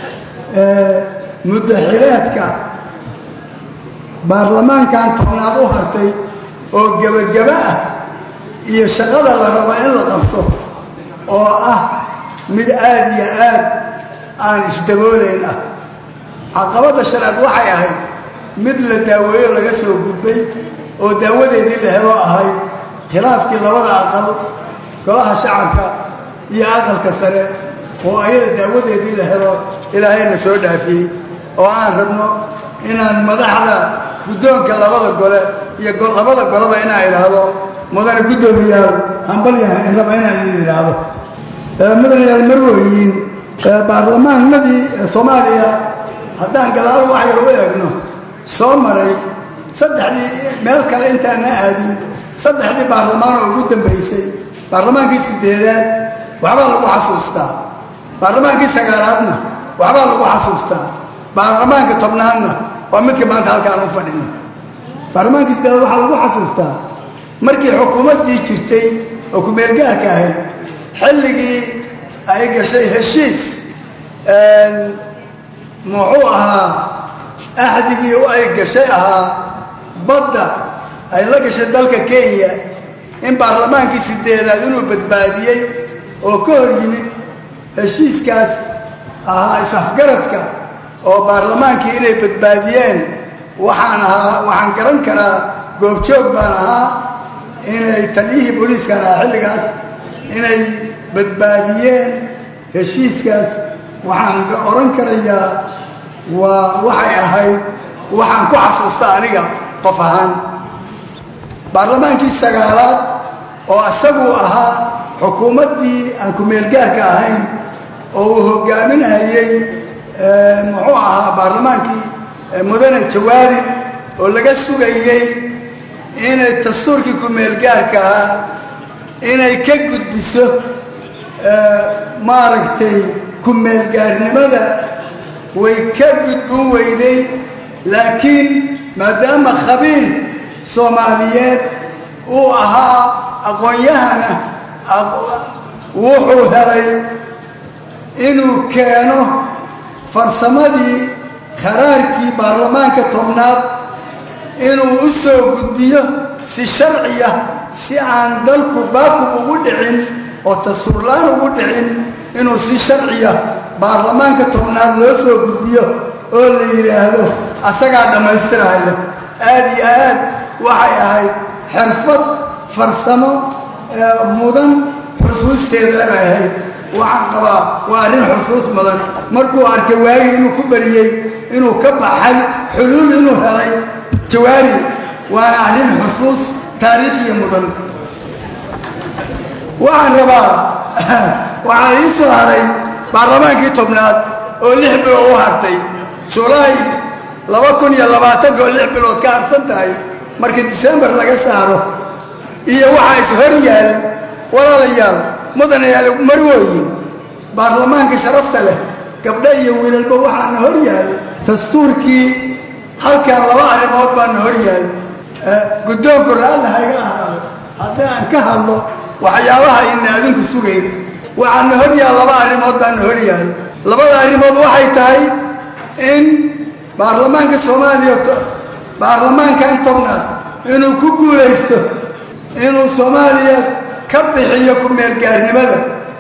[SPEAKER 10] muddaxileedka baarlamaankan tobnaad u hartay oo gebageba ah iyo shaqada la rabo in la qabto oo ah mid aad iyo aad aan isdaboolayn ah caqabadda shanaad waxay ahayd mid la daaweeyo laga soo gudbay oo daawadeedii la helo ahayd khilaafkii labada aqal golaha shacabka iyo aqalka sare oo ayada daawadeedii la helo ilaahayna soo dhaafiyey oo aan rabno inaan madaxda guddoonka labada gole iyo labada goleba inaan idhaahdo mudane guddoomiyaal hambalyahan in raba inaan idin idhaahdo mudanayaal marweyiin baarlamaanadii soomaaliya haddaan gadaal wax yar u eegno soo maray saddexdii meel kale intaana aadin saddexdii baarlamaan oo ugu dambaysay baarlamaankii sideedaad waxbaa lagu xasuustaa baarlamaankii sagaalaadna waxbaa lagu xasuustaa baarlamaanka tobnaadna waa midka maanta halkaan u fadhino baarlamaankii sideedaad waxaa lagu xasuustaa markii xukuumaddii jirtay oo ku-meelgaarka ahayd xilligii ay gashay heshiis muxuu ahaa axdigii ay gashay ahaa badda ay la gashay dalka kenya in baarlamaankii sideedaad inuu badbaadiyey oo ka hor yimid heshiiskaas ahaa is-afgaradka oo baarlamaankii inay badbaadiyeen waxaan ahaa waxaan garan karaa goobjoog baan ahaa inay taliyihii booliiskan ahaa xilligaas inay badbaadiyeen heshiiskaas waxaan odhan karayaa waa waxay ahayd waxaan ku xasuusta aniga qof ahaan baarlamaankii sagaalaad oo isaguu ahaa xukuumaddii aan ku-meelgaarka ahayn oo uu hogaaminayey muxuu ahaa baarlamaankii mudane jawaari oo laga sugayey inay dastuurkii ku-meelgaarka ahaa inay ka gudbiso maaragtay ku-meelgaarnimada way ka gudbin weyday laakiin maadaama khabiir soomaaliyeed uu ahaa aqoon-yahana wuxuu helay inuu keeno farsamadii kharaarkii baarlamaanka tobnaad inuu u soo gudbiyo si sharciya si aan dalku baakub ugu dhicin oo dastuurlaan ugu dhicin inuu si sharciya baarlamaanka tobnaad loo soo gudbiyo oo la yidhaahdo asagaa dhammaystiraya aad iyo aad waxay ahayd xirfad farsamo mudan xusuusteeda bay ahayd waxaan qabaa waa arrin xusuus mudan markuu arkay waagii inuu ku bariyey inuu ka baxay xuluul inuu helay jawaari waana arrin xusuus taariikhiya mudan waxaan rabaa waxaa ii soo haray baarlamaankii tobnaad oo lix bilood u hartay julaay laba kun iyo labaatanka oo lix bilood ka harsan tahay marka disembar laga saaro iyo waxaa is hor yaal walaalayaal mudanayaal marwooyin baarlamaanka sharafta leh gabdho iyo wiilalba waxaana hor yaal dastuurkii halkan laba arrimood baana hor yaal guddoonku raalli hayga ahaado haddii aan ka hadlo waxyaabaha ina adinku sugayn waxaana hor yaal laba arrimood baana hor yaal labada arrimood waxay tahay in baarlamaanka soomaaliya baarlamaankan tobnaad inuu ku guulaysto inuu soomaaliya ka bixiyo ku-meelgaarnimada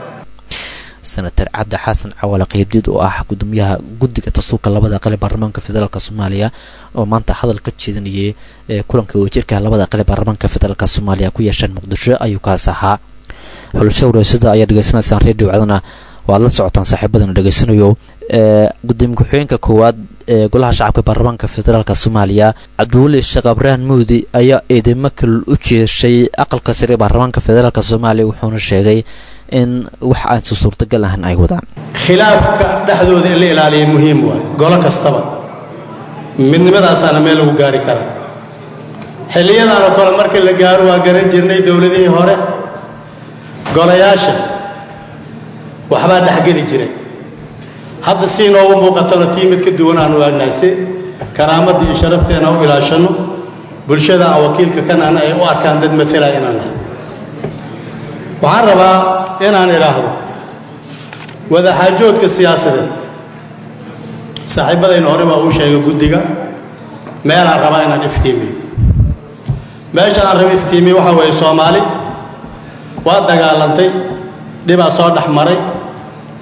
[SPEAKER 1] senator cabdi xasan cawale qeybdiid oo ah gudoomiyaha guddiga dastuurka labada aqal ee baarlamaanka federaalk soomaaliya oo maanta hadal ka jeedinayay ee kulanka wajirka labada aqal ee baarlamaanka federaalk soomaaliya ku yeesheen muqdisho ayuu kaas ahaa xulasho wareysada ayaa dhegeysanaysaan redio cdana waad la socotaan saaxiibadana dhegeysanayo gudoomiye ku-xigeenka koowaad ee golaha shacabka baarlamaanka federaalk soomaaliya cabdiweli sheekh abrahan muudi ayaa eedeymo kalul u jeeshay aqalka sare ee baarlamaanka federaalk soomaaliya wuxuuna sheegay in wax aansi suurtagal ahan ay wadaan
[SPEAKER 11] khilaafka dhexdooda in la ilaaliya muhiim waay golo kastaba midnimadaasaana meel lagu gaari kara xilliyadaanoo kale markii la gaaro waa garan jirnay dowladihii hore golayaasha waxbaa dhexgeli jiray hadda si inoogu muuqatona tii mid ka duwan aan u aagnahay si karaamadda iyo sharafteena u ilaashanno bulshada aan wakiilka kanana ay u arkaan dad maala inaan nahay waxaan rabaa inaan idhaahdo wadaxaajoodka siyaasadeed saaxiibbadayna hore baa uu sheegay guddiga meelaan rabaa inaan iftiimiyo meesha aan raba iftiimiyo waxaa weeye soomaali waa dagaalantay dhibaa soo dhex maray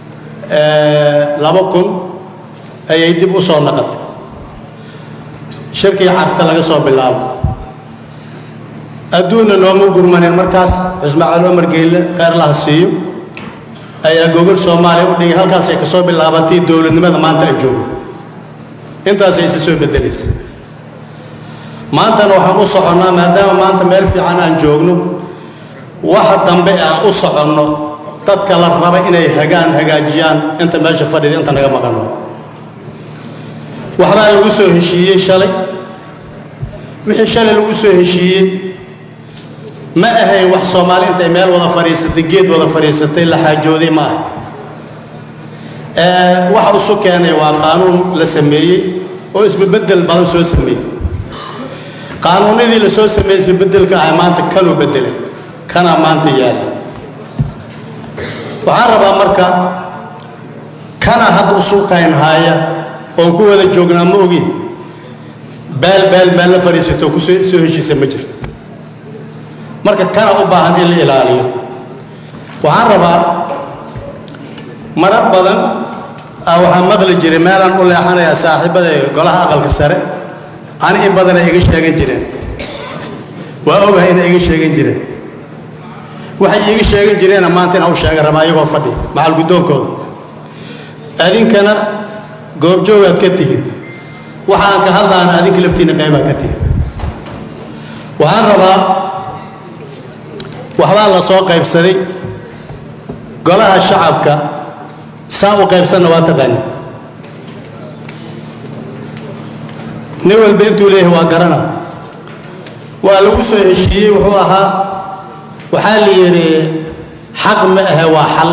[SPEAKER 11] laba kun ayay dib u soo naqatay shirkii carta laga soo bilaabo adduunna nooma gurmanin markaas cismaaciil cumar geyle kheyrlaha siiyo ayaa gogol soomaaliya u dhigay halkaasay ka soo bilaabatay dowladnimada maanta ay joogo intaasay isa soo beddelaysa maantana waxaan u soconnaa maadaama maanta meel fiican aan joogno waxa dambe aan u soconno dadka la raba inay hagaan hagaajiyaan inta meesha fadhida inta naga maqan waay waxbaa lagu soo heshiiyey shalay wixii shalay lagu soo heshiiyey ma ahayn wax soomaali intay meel wada fadhiisatay geed wada fadhiisatay la xaajooday ma aha waxa isu keenay waa qaanuun la sameeyey oo isbebedel badan soo sameeyey qaanuunnadii la soo sameeyey isbebeddelka ah maanta kaluu beddelay kanaa maanta yaalla waxaan rabaa marka kana hadda usuukayn haaya oon ku wada joognaa ma ogi baal baal baal la fadhiisato ku soo soo heshiisa ma jirto marka kana u baahan in la ilaaliyo waxaan rabaa marar badan ah waxaan maqli jiray meelaan u leexanayaa saaxiibada golaha aqalka sare ani in badan ay iga sheegan jireen waa ogahay inay iga sheegan jireen waxay iiga sheegan jireena maanta inaan u sheega rabaa iyagoo fadhi macal guddoonkooda adinkana goobjoogaad ka tihin waxaan ka hadlaana adinka laftiinna qaybaad ka tihin waxaan rabaa waxbaa la soo qaybsaday golaha shacabka saa u qaybsanna waa taqaani nin walba intuu leeyahay waa garana waa lagu soo heshiiyey wuxuu ahaa waxaa la yidhi xaq ma ahe waa xal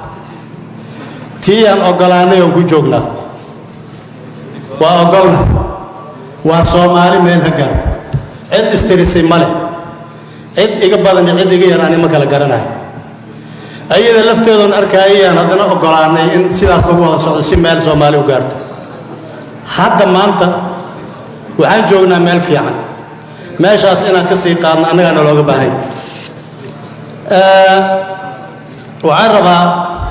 [SPEAKER 11] tii aan oggolaannay oon ku joognaa waa oggolna waa soomaali meel ha gaarto cid istirisay ma leh cid iga badan iyo cid iga yar ani ma kala garanayo ayada lafteedoon arkaayayaan haddana oggolaannay in sidaas lagu wada socdo si meel soomaali u gaarto hadda maanta waxaan joognaa meel fiican meeshaas inaan ka sii qaadno annagaana looga baahay waxaan rabaa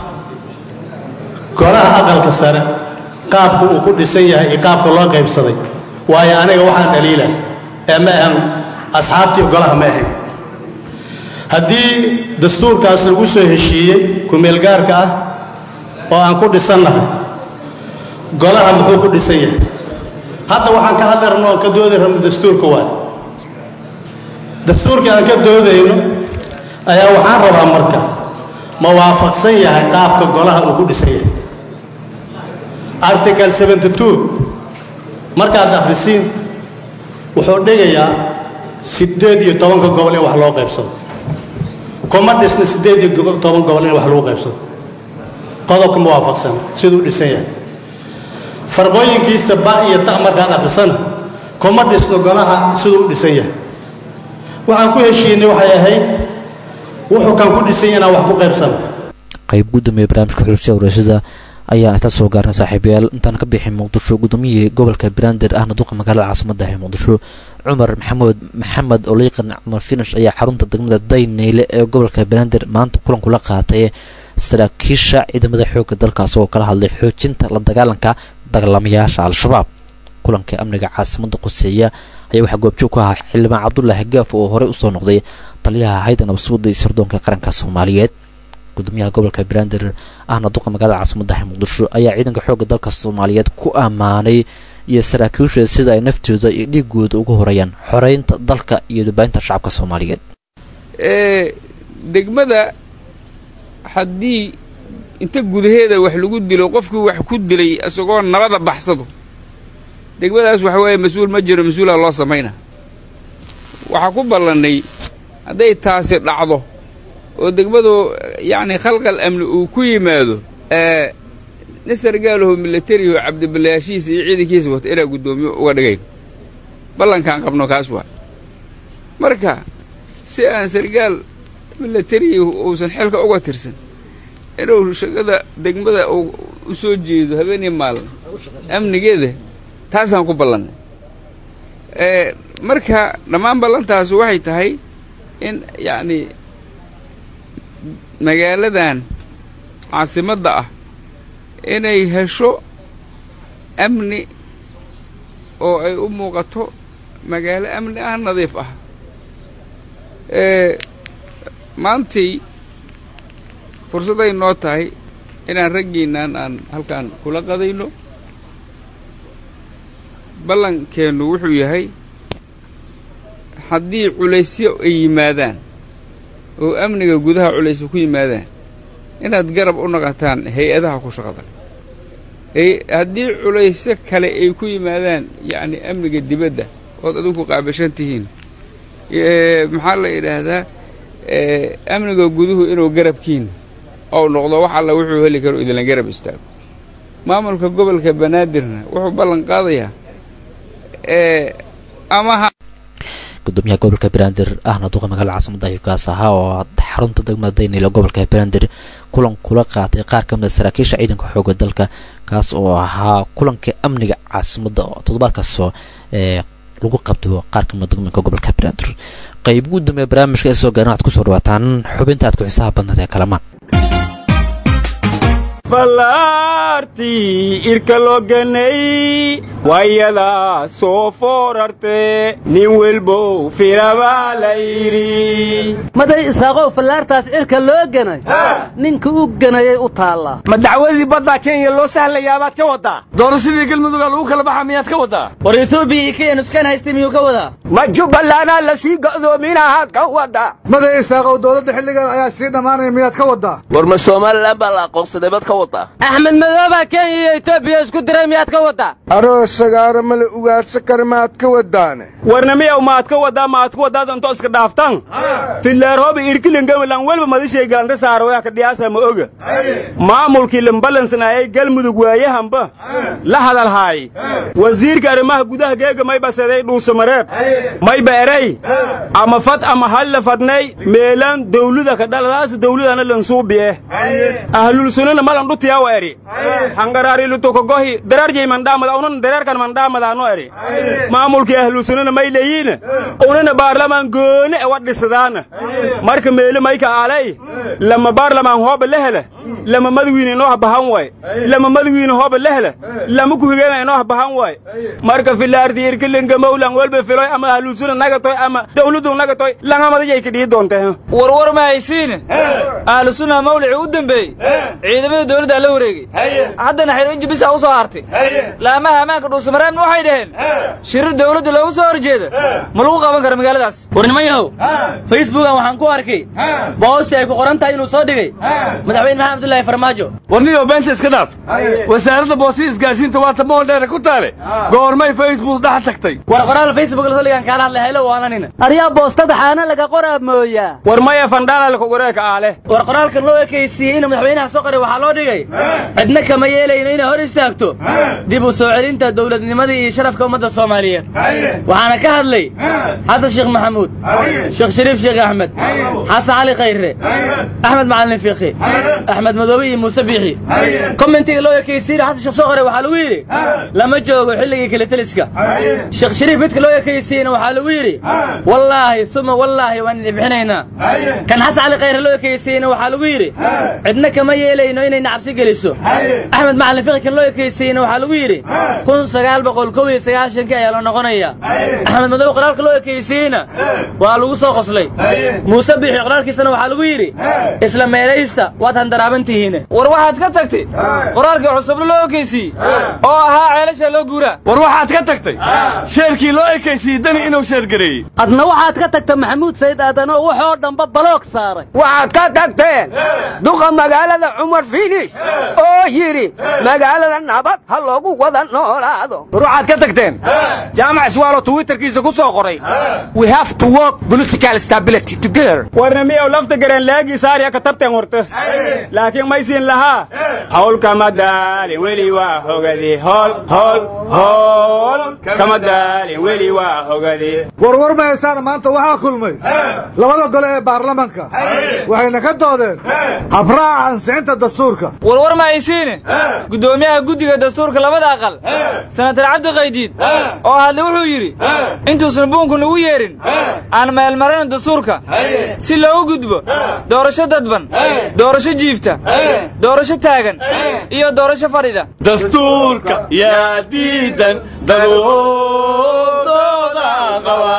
[SPEAKER 11] golaha aqalka sare qaabka uu ku dhisan yahay iyo qaabka loo qaybsaday waayo aniga waxaan dhaliila ee ma ahan asxaabtii golaha ma ahayn haddii dastuurkaas lagu soo heshiiyey kumeelgaarka ah oo aan ku dhisannahay golaha muxuu ku dhisan yahay hadda waxaan ka hadli rabno oon ka doodi rabno dastuurka waay dastuurkii aan ka doodayno ayaa waxaan rabaa marka ma waafaqsan yahay qaabka golaha uu ku dhisan yahay article 72 markaad akhrisiin wuxuu dhigayaa siddeed iyo tobanka gobol in wax loo qaybsado kuma dhisna siddeed iyo toban gobol in wax lagu qaybsado qodobka ma waafaqsan siduu dhisan yahay farqooyinkiisa ba iyo ta markaad akhrisana kuma dhisno golaha siduu u dhisan yahay waxaan ku heshiinay waxay ahayd wuxuu kan ku dhisan yahay inaan wax ku qaybsano
[SPEAKER 1] qayb gudoomiye barnaamijka xulshada warashada ayaan isla soo gaarnay saaxiibayaal intaan ka bixin muqdisho gudoomiyihii gobolka banaadir ahna duqa magaalada caasimada ee muqdisho cumar maxamuud maxamed oliiqan cumar finish ayaa xarunta degmada dayneyle ee gobolka banaadir maanta kulan kula qaatay saraakiisha ciidamada xoogga dalkaas oo kala hadlay xoojinta la dagaalanka dagaalamayaasha al-shabaab kulanka amniga caasimada quseeya ayaa waxaa goobjoog ku ahaa xildhibaan cabdulaahi gaaf oo horey usoo noqday taliyaha hayda nabadsuuda iyo sirdoonka qaranka soomaaliyeed gudoomiyaha gobolka banaadir ahna duqa magaalada caasimadaha muqdisho ayaa ciidanka xoogga dalka soomaaliyeed ku ammaanay iyo saraakiisha sida ay naftooda iyo dhiigooda ugu horeeyaan xoreynta dalka iyo dhibaahinta shacabka soomaaliyeed
[SPEAKER 12] degmada haddii inta gudaheeda wax lagu dilo qofkii wax ku dilay isagoo nabada baxsado degmadaas waxa weeye mas-uul ma jiro mas-uulaa loo samayna waxaa ku ballannay hadday taasi dhacdo oo degmadu yacni khalqal amni uu ku yimaado nin sargaalaho milatariho cabdiballayaashiisa iyo ciidankiisa wata inaa guddoomiyo uga dhigayn ballankaan qabno kaas waa marka si aan sargaal milatarihi uusan xilka uga tirsan inuu shaqada degmada uu u soo jeedo habeenii maalin amnigeeda taasaan ku ballannay marka dhammaan ballantaas waxay tahay in yacni magaaladan caasimadda ah inay hesho amni oo ay u muuqato magaalo amni ah nadiif ah maantay fursadday noo tahay inaan raggiinnan aan halkaan kula qadayno ballankeennu wuxuu yahay haddii culaysyo ay yimaadaan oo amniga gudaha culaysyo ku yimaadaan inaad garab u naqataan hay-adaha ku shaqada haddii culaysyo kale ay ku yimaadaan yacni amniga dibadda ood adinku qaabashan tihiin maxaa la yidhaahdaa amniga guduhu inuu garabkiin ou noqdo wax alla wuxuu heli karo idinla garab istaago maamulka gobolka banaadirna wuxuu ballan qaadayaa amaha
[SPEAKER 1] gudoomiyaha gobolka banaadir ahna duqa magaalada caasimada higaas ahaa oo xarunta degmada daynila gobolka banaadir kulan kula qaatay qaar ka mida saraakiisha ciidanka xooga dalka kaas oo ahaa kulanka amniga caasimada oo toddobaadkaasoo ee lagu qabto qaar ka mida degmooyinka gobolka banaadir qayb ugu dambeeya barnaamijka ee soo gaaran waxaad kusoo dhawaataan xubinta aad ku xisaha badnaed ee kalamaan
[SPEAKER 13] fallaartii irka loo ganay wayadaa soo foorarte nin welbow filabaa la yidhi
[SPEAKER 14] maday isaaqow fallaartaas cirka loo ganay ninka u ganayay u taallaa
[SPEAKER 13] ma dacwadii baddaa kenya loo sahlayabaad ka waddaa doorashadii galmuduga lagu kala baxa miyaad ka waddaa
[SPEAKER 14] war etoobiya iyo kenya nuskaan haystay miyuu ka wadaa
[SPEAKER 13] ma jubbalanaa la sii go'doominahaad ka waddaa
[SPEAKER 15] maday isaaqow dowladda xilligan ayaa sii dhammaanaya miyaad ka waddaa
[SPEAKER 16] war ma somalilan baa la aqoonsaday bad ka waddaa
[SPEAKER 14] axmed madoobaa kenya iyo etoobiya isku diray miyaad ka waddaa
[SPEAKER 15] aroos sagaaro male ugaarsa kare maad ka waddaane
[SPEAKER 13] warna miyaw maad ka waddaa maad ku waddaad intoo iska dhaaftan fillaaroobi irkilingawilan welba madishay galanta saarooyaa ka dhiyaasa ma oga maamulkii lambalansanayay galmudug waayahanba la hadalhaay wasiirka arrimaha gudaha geega may baseday dhuusamareeb mayba erey ama fad ama halla fadnay meelaan dawlada ka dhaladaas dawladana lansuubiye ahlulsunana malan dhutiyawa eri hangaraari lutukogohi dararjay mandhaamada unan dareerkan mandhaamadaano eri maamulkii ahlusunana may leeyiina unana baarlamaan goone ewa dhisadaana marka meele mayka aalay lama baarlamaan hooba lehele lama madawiine inoo habahan waay lama madawiine hooba lehele lama kuhigeena inoo habahan waay marka filaarti irkilinga mawlan welba filoy ama ahlusuna nagatoy ama dawladu nagatoy langamadajay ka dhii doonte
[SPEAKER 17] warwar ma haysiine ahlusuna mawlici u dambeeyey ciidamada dawladdaa la wareegey haddana xeroinji bisaa u soo hartay laamaha ammaanka dhuusamareebna waxay dhaheen shirir dawladda loogu soo horjeeda ma lagu qaban karo magaaladaas
[SPEAKER 14] war niman yahow facebookan waxaan ku arkay boosti ay ku qoran tahay inuu soo dhigay madaxweyne maxamed abdullaahi farmaajo
[SPEAKER 13] warniyo beenta iska dhaaf wasaaradda boostii isgaarsiinta waa tamool dheere ku taale goormay facebook dhex tagtay
[SPEAKER 14] war qoraal facebook la saligan kaala hadlay haylo waananina aryaa boostada xaana laga qoraa mooyaa
[SPEAKER 13] war maya fandhaala kugureeka aale
[SPEAKER 14] war qoraalkan loo ekaysiiyey inuu madaxweynaha soo qoray waxaa loo dhigay cidna kama yeelayno inay hor istaagto dib u soo celinta dowladnimadii iyo sharafka ummadda soomaaliyeed waxaana ka hadlay xasan sheekh maxamuud sheekh shariif sheekh axmed xasan cali khayre axmed macalin fiikhi axmed madoobe iyo muuse biixi kommentiga loo ekaysiina xasan sheekh soo qoray waxaa lagu yidhi lama joogo xilligii kale teliska sheekh shariif midka loo ekaysiiyena waxaa lagu yidhi wallaahi uma wallaahi waan idin bixinaynaa kan xasan cali khayre loo ekaysiiyena waxaa lagu yidhi cidna kama yeelayno inayna cabsi geliso axmed macalin fiqi kan loo ekaysiiyena waxaa lagu yidhi kun sagaal boqol kow iyo sagaashankii ayaa la noqonaya axmed madoobe qoraalka loo ekaysiiyeyna waa lagu soo qoslay muuse biixi qoraalkiisana waxaa lagu yidhi isla meelaysta waad handaraaban tihiine
[SPEAKER 17] war waxaad ka tagtay qoraalkii cusubna loo ekaysiiyey oo ahaa ceelasha loo guuraa
[SPEAKER 13] war waxaad ka tagtay sheerkii loo ekaysiiyey dani inuu sheergareeyey
[SPEAKER 14] adna waxaad ka tagta maxamuud sayid aadan oo waxoo dhanba baloog saaray
[SPEAKER 18] waxaad ka tagteen duqa magaalada cumar finish oo yidhi magaalada nabad ha loogu wada noolaado
[SPEAKER 13] war waxaad ka tagteen jaamac iswaalo twitterkiisa ku soo qoray we have to work political stability together warna miyaw lafta gareen laagii saariya ka tabteen horta laakiin maysiin lahaa hawl kama daalin weli waa hogadi hol hol hol kama daalin weli waa hogadi
[SPEAKER 15] warwar ma haysaana maanta waxaa kulmay labada gole ee baarlamanka waxayna ka doodeen habraaca ansixinta dastuurka
[SPEAKER 17] warwar ma haysiine guddoomiyaha guddiga dastuurka labada aqal senatar cabdi qaydiid oo hadle wuxuu yidhi intuusan buunku nagu yeedhin aan meelmarina dastuurka si loogu gudbo doorasho dadban doorasho jiifta doorasho taagan iyo doorasho fadhida
[SPEAKER 13] dastuurka yaa diidan daboodooda qaba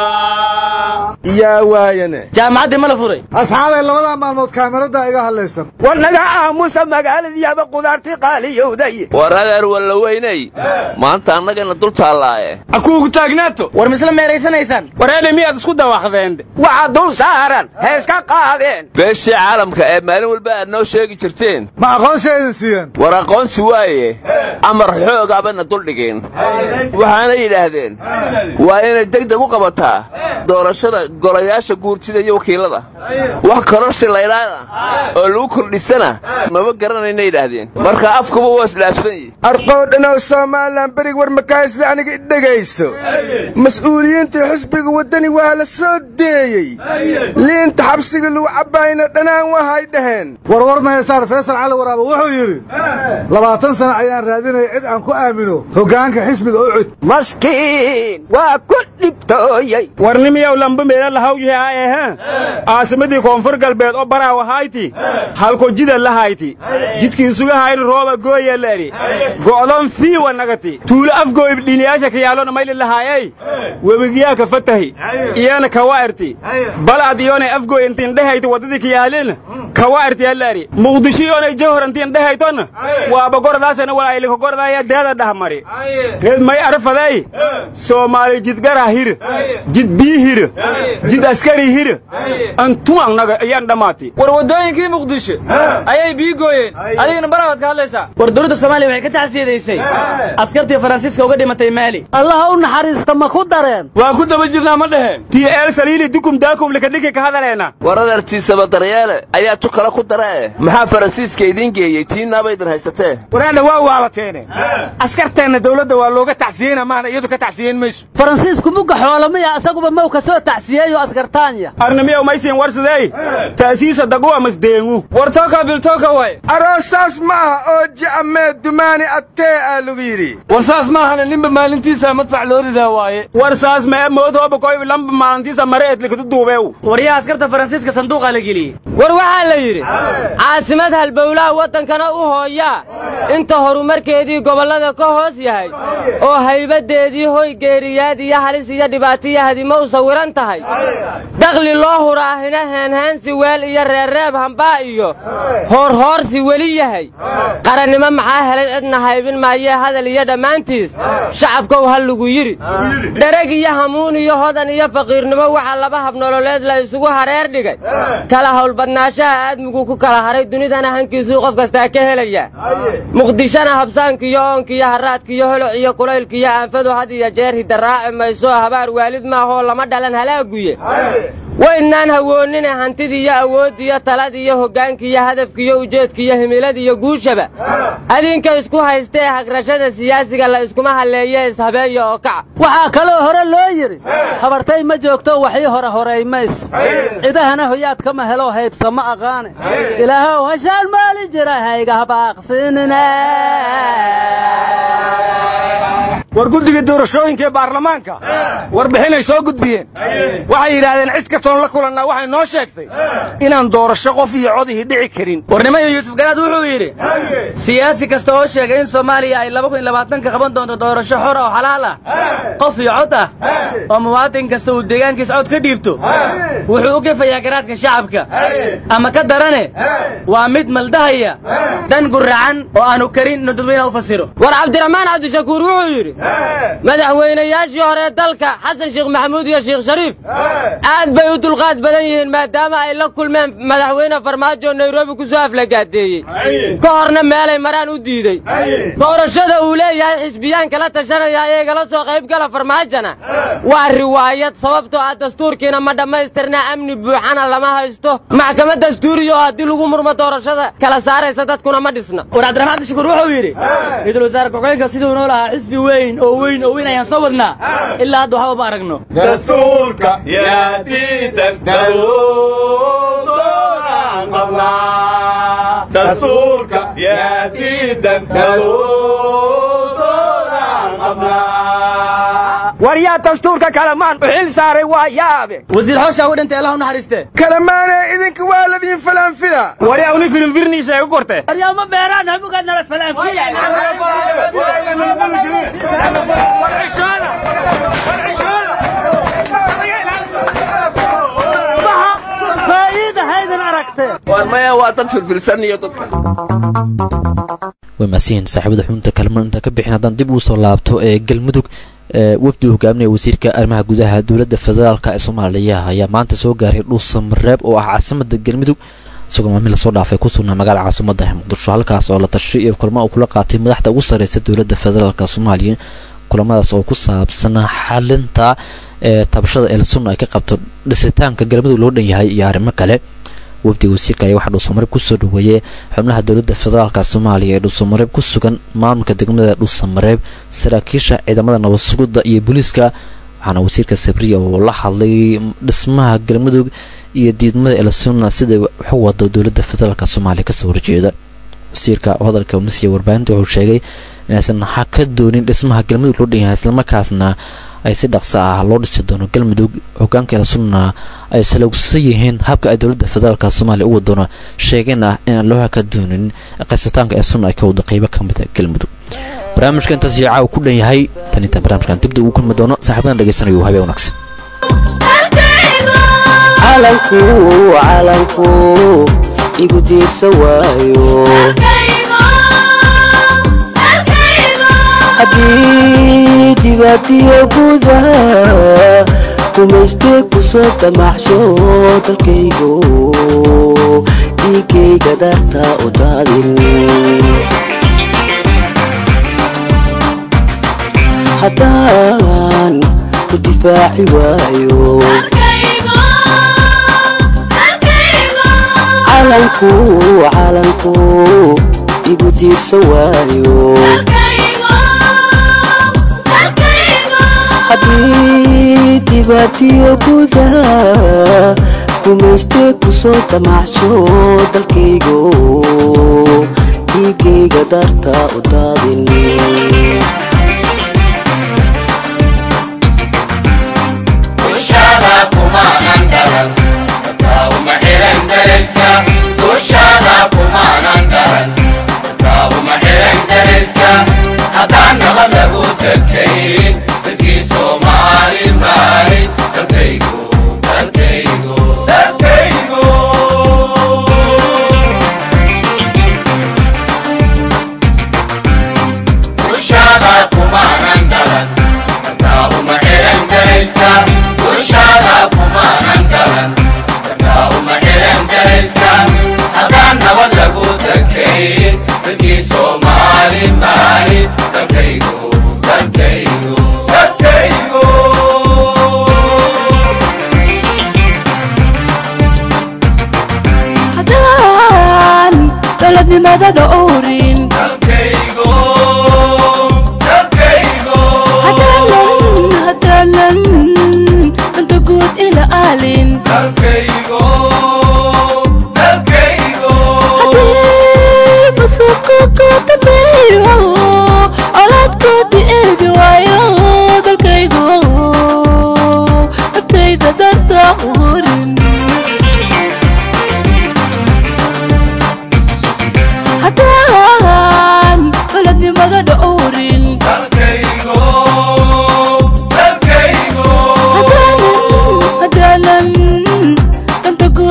[SPEAKER 15] yaa waayane
[SPEAKER 14] jaamacaddii ma la furay
[SPEAKER 15] asxaabay labadaa maalmood kaamirada iga hadlaysan
[SPEAKER 18] war naga aamusa magaaladiiaba qudaartii qaaliyowday
[SPEAKER 16] war adeer walla weynay maanta annagana dul taallaaye
[SPEAKER 13] akuugu taagnaato
[SPEAKER 14] war misla meeraysanaysaan
[SPEAKER 13] wareedhe miyaad isku dawaqdeen
[SPEAKER 18] waxa dul saaran heeska qaadeen
[SPEAKER 16] beeshii caalamka ee maalin walba aad noo sheegi jirteen
[SPEAKER 15] ma aqoonsi aydan siiyeen
[SPEAKER 16] war aqoonsi waaye amar xoogaabana duldhigeen waxaana yidhaahdeen waa inay degdeg u qabataa doorashada golayaasha guurtida iyo wakiilada wax kororsi laydhaana oo lagu kordhisana maba garanayna yidhaahdeen marka afkuba waa isdhaafsan yihi
[SPEAKER 15] arqoodhanow somalilan berig war makaasida aniga idhegayso mas-uuliyiintii xisbiga waddani waa la soo deeyey liinta xabsiga lagu cabbaayna dhanaan wahay dhaheen warwar mahaysaan faysal cali waraaba wuxuu yidhi labaatan sana ayaan raadinaya cid aan ku aamino hoggaanka xisbiga u cud
[SPEAKER 18] maskiin waa ku dhibtooyey
[SPEAKER 13] warnimiyow lamba meela lahawyihi aehe caasimadii koonfur galbeed oo baraawa hayti halko jida lahayti jidkiisugahayni rooba gooya leeri go'don fiiwa nagati tuulo afgooyb dhiniyaasha kayaalona mayli lahaayey webigiyaa ka fatahi iyana kawa'irti balad iyonay afgooy intiin dhehayti waddadii kayaalin kawa'irti yaleeri muqdisho iyonay jawhar intiin dhehaytona waaba goradaasana walaayiliko goradaya deeda dhahmari reed may arfadey soomaali jidgara hir jid bii hir jid askari hir antuman naga ayaan dhammaati
[SPEAKER 17] war waddooyinkii muqdisho ayay bii gooyeen adigana barawaad ka hadlaysaa
[SPEAKER 14] war dowladda soomaaliya waxay ka tacsiyadaysay askartii faransiiska uga dhimatay maali
[SPEAKER 19] allah u naxariista ma ku dareen
[SPEAKER 13] waa ku daba jirnaa ma dheheen tii eel saliini dukum daakum likadhiki ka hadaleena
[SPEAKER 16] war adeertiisaba daryeele ayaa tu kale ku daree maxaa faransiiska idiin geeyey tiinaaba idin haysatee
[SPEAKER 13] waraadha waa waalateene askarteenna dawladda waa looga tacsiyeyna maana iyadu ka tacsiyeyn mayso
[SPEAKER 19] faransiisku mugga xoolamaya asaguba maw ka soo tacsiyeeyo askartaanya
[SPEAKER 13] arnimiyow maysiin warsidey taasiisa daguwa masdeengu
[SPEAKER 17] war tooka biltooka way
[SPEAKER 15] aroosaas ma aha oo ja'amee dumaani attee aa lagu yidhi
[SPEAKER 13] war saas maahana ninba maalintiisa madfac loo ridaa waaye war saas mee moodooba koyb lamba maalintiisa mare eed likadu duubeew
[SPEAKER 14] waryaha askarta faransiiska sanduuqaa la geliyey
[SPEAKER 20] war waxaa la yidhi caasimad halbowlaha waddankana u hooyaa inta horumarkeedii gobollada ka hoos yahay oo haybaddeedii hoy geeriyaad iyo halis iyo dhibaatiyo hadimo u sawiran tahay dakhli loo huraahina heenheensi weel iyo reerreeb hambaa iyo hoorhoorsi weli yahay qarannimo maxaa helay cidna haybin maayee hadal iyo dhammaantiis shacabkow ha lagu yidhi dhereg iyo hamuun iyo hodan iyo faqiirnimo waxaa laba habnololeed la isugu hareer dhigay kala howlbadnaashaha aadmigu ku kala haray dunidana hankiisuu qof kastaa ka helaya muqdishona habsaankiiyo oonkiiyo haraadkiiyo holoc iyo kulaylkiiyo aanfadu had iyo jeer hidaraaci mayso habaar waalid maahoo lama dhalan halaaguye waydnaan hawoonnine hantidiiyo awooddiiyo taladiiyo hoggaankiiyo hadafkiiyo ujeedkiiyo himiladiiyo guushaba adinka isku haystee hagrashada siyaasiga la iskuma halleeye ishabeeya oo kaca
[SPEAKER 19] waxaa kaloo hore loo yidhi habartay ma joogto waxii hore horay mayso cidahana hoyaad kama helo haybsa ma aqaane ilaahow hashaan maali jira hayga habaaqsiinine
[SPEAKER 13] war guddiga doorashooyinka ee baarlamaanka warbixinay soo gudbiyeen waxay yidhaahdeen cid kastoon la kulannaa waxay noo sheegtay inaan doorasho qof iyo codihii dhici karin
[SPEAKER 14] warnimada yuusuf garaad wuxuu yidhi siyaasi kasta oo sheegay in soomaaliya ay ka qaban doonto doorasho xor oo xalaal ah qof iyo cod ah oo muwaadin kasta uu deegaankiis cod ka dhiibto wuxuu u gefayaa garaadka shacabka ama ka darane waa mid maldahaya dan guracan oo aanu karin inuu dadweynaha u fasiro
[SPEAKER 20] war cabdiraxmaan cabdishakuur wuxuu yidhi madaxweynayaashii hore dalka xasan sheekh maxamuud iyo sheekh shariif aad bay u dulqaad badan yihiin maadaama ay la kulmeen madaxweyne farmaajo nairobi ku soo aflagaadeeyey ka horna meelay maraan u diidey doorashada uu leeyahay xisbiyaan kala tashanaya iyagala soo qaybgala farmaajona waa riwaayad sababtoo ah dastuurkiina ma dhammaystirna amni buuxana lama haysto maxkamad dastuuriya oo haddii lagu murmo doorashada kala saaraysa dadkuna ma dhisna
[SPEAKER 14] war cabdiraxmaan cabdishakuur wuxuu yidhi ra-iisul wasaare ku-xigeenka siduu noo lahaa xisbi weyn oo weyn oo weyn ayaan soo wadnaa ilaa hadda waxba ma aragno
[SPEAKER 13] dastuurka yaa diidan daruudoodan qabnaa dastuurka yaa diidan daruudoodan qabnaa
[SPEAKER 18] war yaa dastuurka kalamaan u xil saaray waa yaabe
[SPEAKER 14] wasiir xooshaa u dhintay allah u naxariiste
[SPEAKER 15] kalamaane idinka waa ladiin falanfila
[SPEAKER 13] waryaa uni firinfirnii sheego korte
[SPEAKER 19] aryaama beeraan hamugaad nala faa'iida haydan aragtee
[SPEAKER 16] war maya waa dad firfirsan iyo dadka
[SPEAKER 1] way maasiyiin saaxiibada xubinta kalman intaan ka bixin haddaan dib ugu soo laabto ee galmudug wafdi uu hogaaminaya wasiirka arrimaha gudaha dowladda federaalk ee soomaaliya ayaa maanta soo gaaray dhuusamareeb oo ah caasimada galmudug isagoo maalmin lasoo dhaafay ku sugnaa magaala caasimada muqdisho halkaas oo la tashay iyo kulamo uu kula qaatay madaxda ugu sarreysa dowladda federaalk soomaaliya kulamadaas oo ku saabsan xalinta ee tabashada elsunna ay ka qabto dhisitaanka galmudug loo dhan yahay iyo arrimo kale wafdiga wasiirka ayaa waxaa dhuusamareeb kusoo dhaweeyey xubnaha dowladda federaalka soomaaliya ee dhuusamareeb ku sugan maamulka degmada dhuusamareeb saraakiisha ciidamada nabad sugidda iyo booliiska waxaana wasiirka sabriya oo la hadlay dhismaha galmudug iyo diidmada elsunna sida waxu wado dowladda federaalk soomaaliya kasoo horjeeda wasiirka oo hadalka masiya warbaahinta wuxuu sheegay inaysan ha ka doonin dhismaha galmudug loo dhan yahay islamarkaasna ay si dhaqso ah loo dhisi doono galmudug hogaanka elsunna ay salogsan yihiin habka ay dowladda federaalk soomaaliya u wadoono sheegeen ah inaan loo haka doonin qaysataanka elsunna ay ka wado qeybo ka mida galmudug barnaamijka intaas iyo caawa ku dhan yahay tan intaan barnaamijkan dibdib ugu kulmi doono saaxiibadan dhegeysanayo habeen wanaagsan
[SPEAKER 4] calanku calanku igu diirsan waayo haddii dibadiyo gudaha kumaystee ku soo damacsho dalkaygo dhiigayga darta u daadin haddaan ku difaaci waayo calanku calanku igu diirsan waayo haddii dibadiyo gudaha kumaystee ku soo damacsho dalkaygo dhiigayga darta u daadin
[SPEAKER 21] haddaan nabad lagu dakayn dalkii soomaali maay dalkaygu dalkaygu dalkaygu ushaada kumaanan dhalan kartaa uma xiran garaysa ushaada kumaanan dhalan kartaa uma xiran garaysa haddaan nabad lagu dakayn dalkii soomaali maay dalkaygu dalkaygu dalkaygu
[SPEAKER 2] haddaan dowladnimada dhowrin
[SPEAKER 21] dalkaygu dalkaygu
[SPEAKER 2] haddaanan haddaanan danta guud ila aalin
[SPEAKER 21] dalkaygu dalkaygu
[SPEAKER 2] haddii masuuqa ku dambeeyo colaadkoodii eegi waayo dalkaygu naftayda darta urin haddaan dowladnimada dhowrin
[SPEAKER 21] dalkaygu dalkaygu
[SPEAKER 2] haddaanan haddaanan danta guud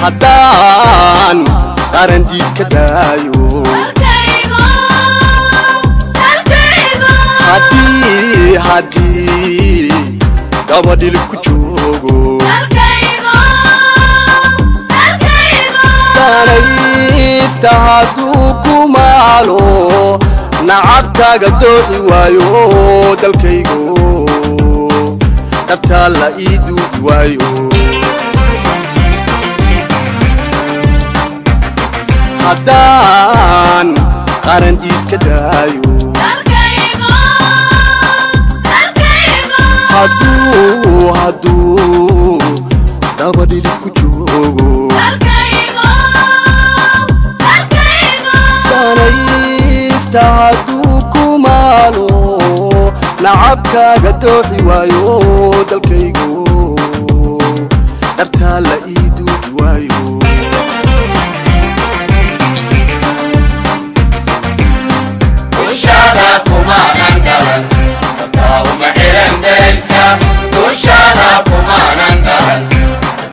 [SPEAKER 4] haddaan qaran dhiig ka daayo haddii haddii dabadhilib ku joogo danayfta hadduu ku maalo nacabkaaga dooxi waayo dalkaygo dartaa la ii duudi waayo haddaan qaran dhiig ka daayo hadduu hadduu dabadhilib ku joogo danayfta hadduu ku maalo nacabkaaga dooxi waayo dalkaygo dartaa la ii duudi waayo
[SPEAKER 21] ushaada kumaanan dhalan dartaa uma xiran daraysa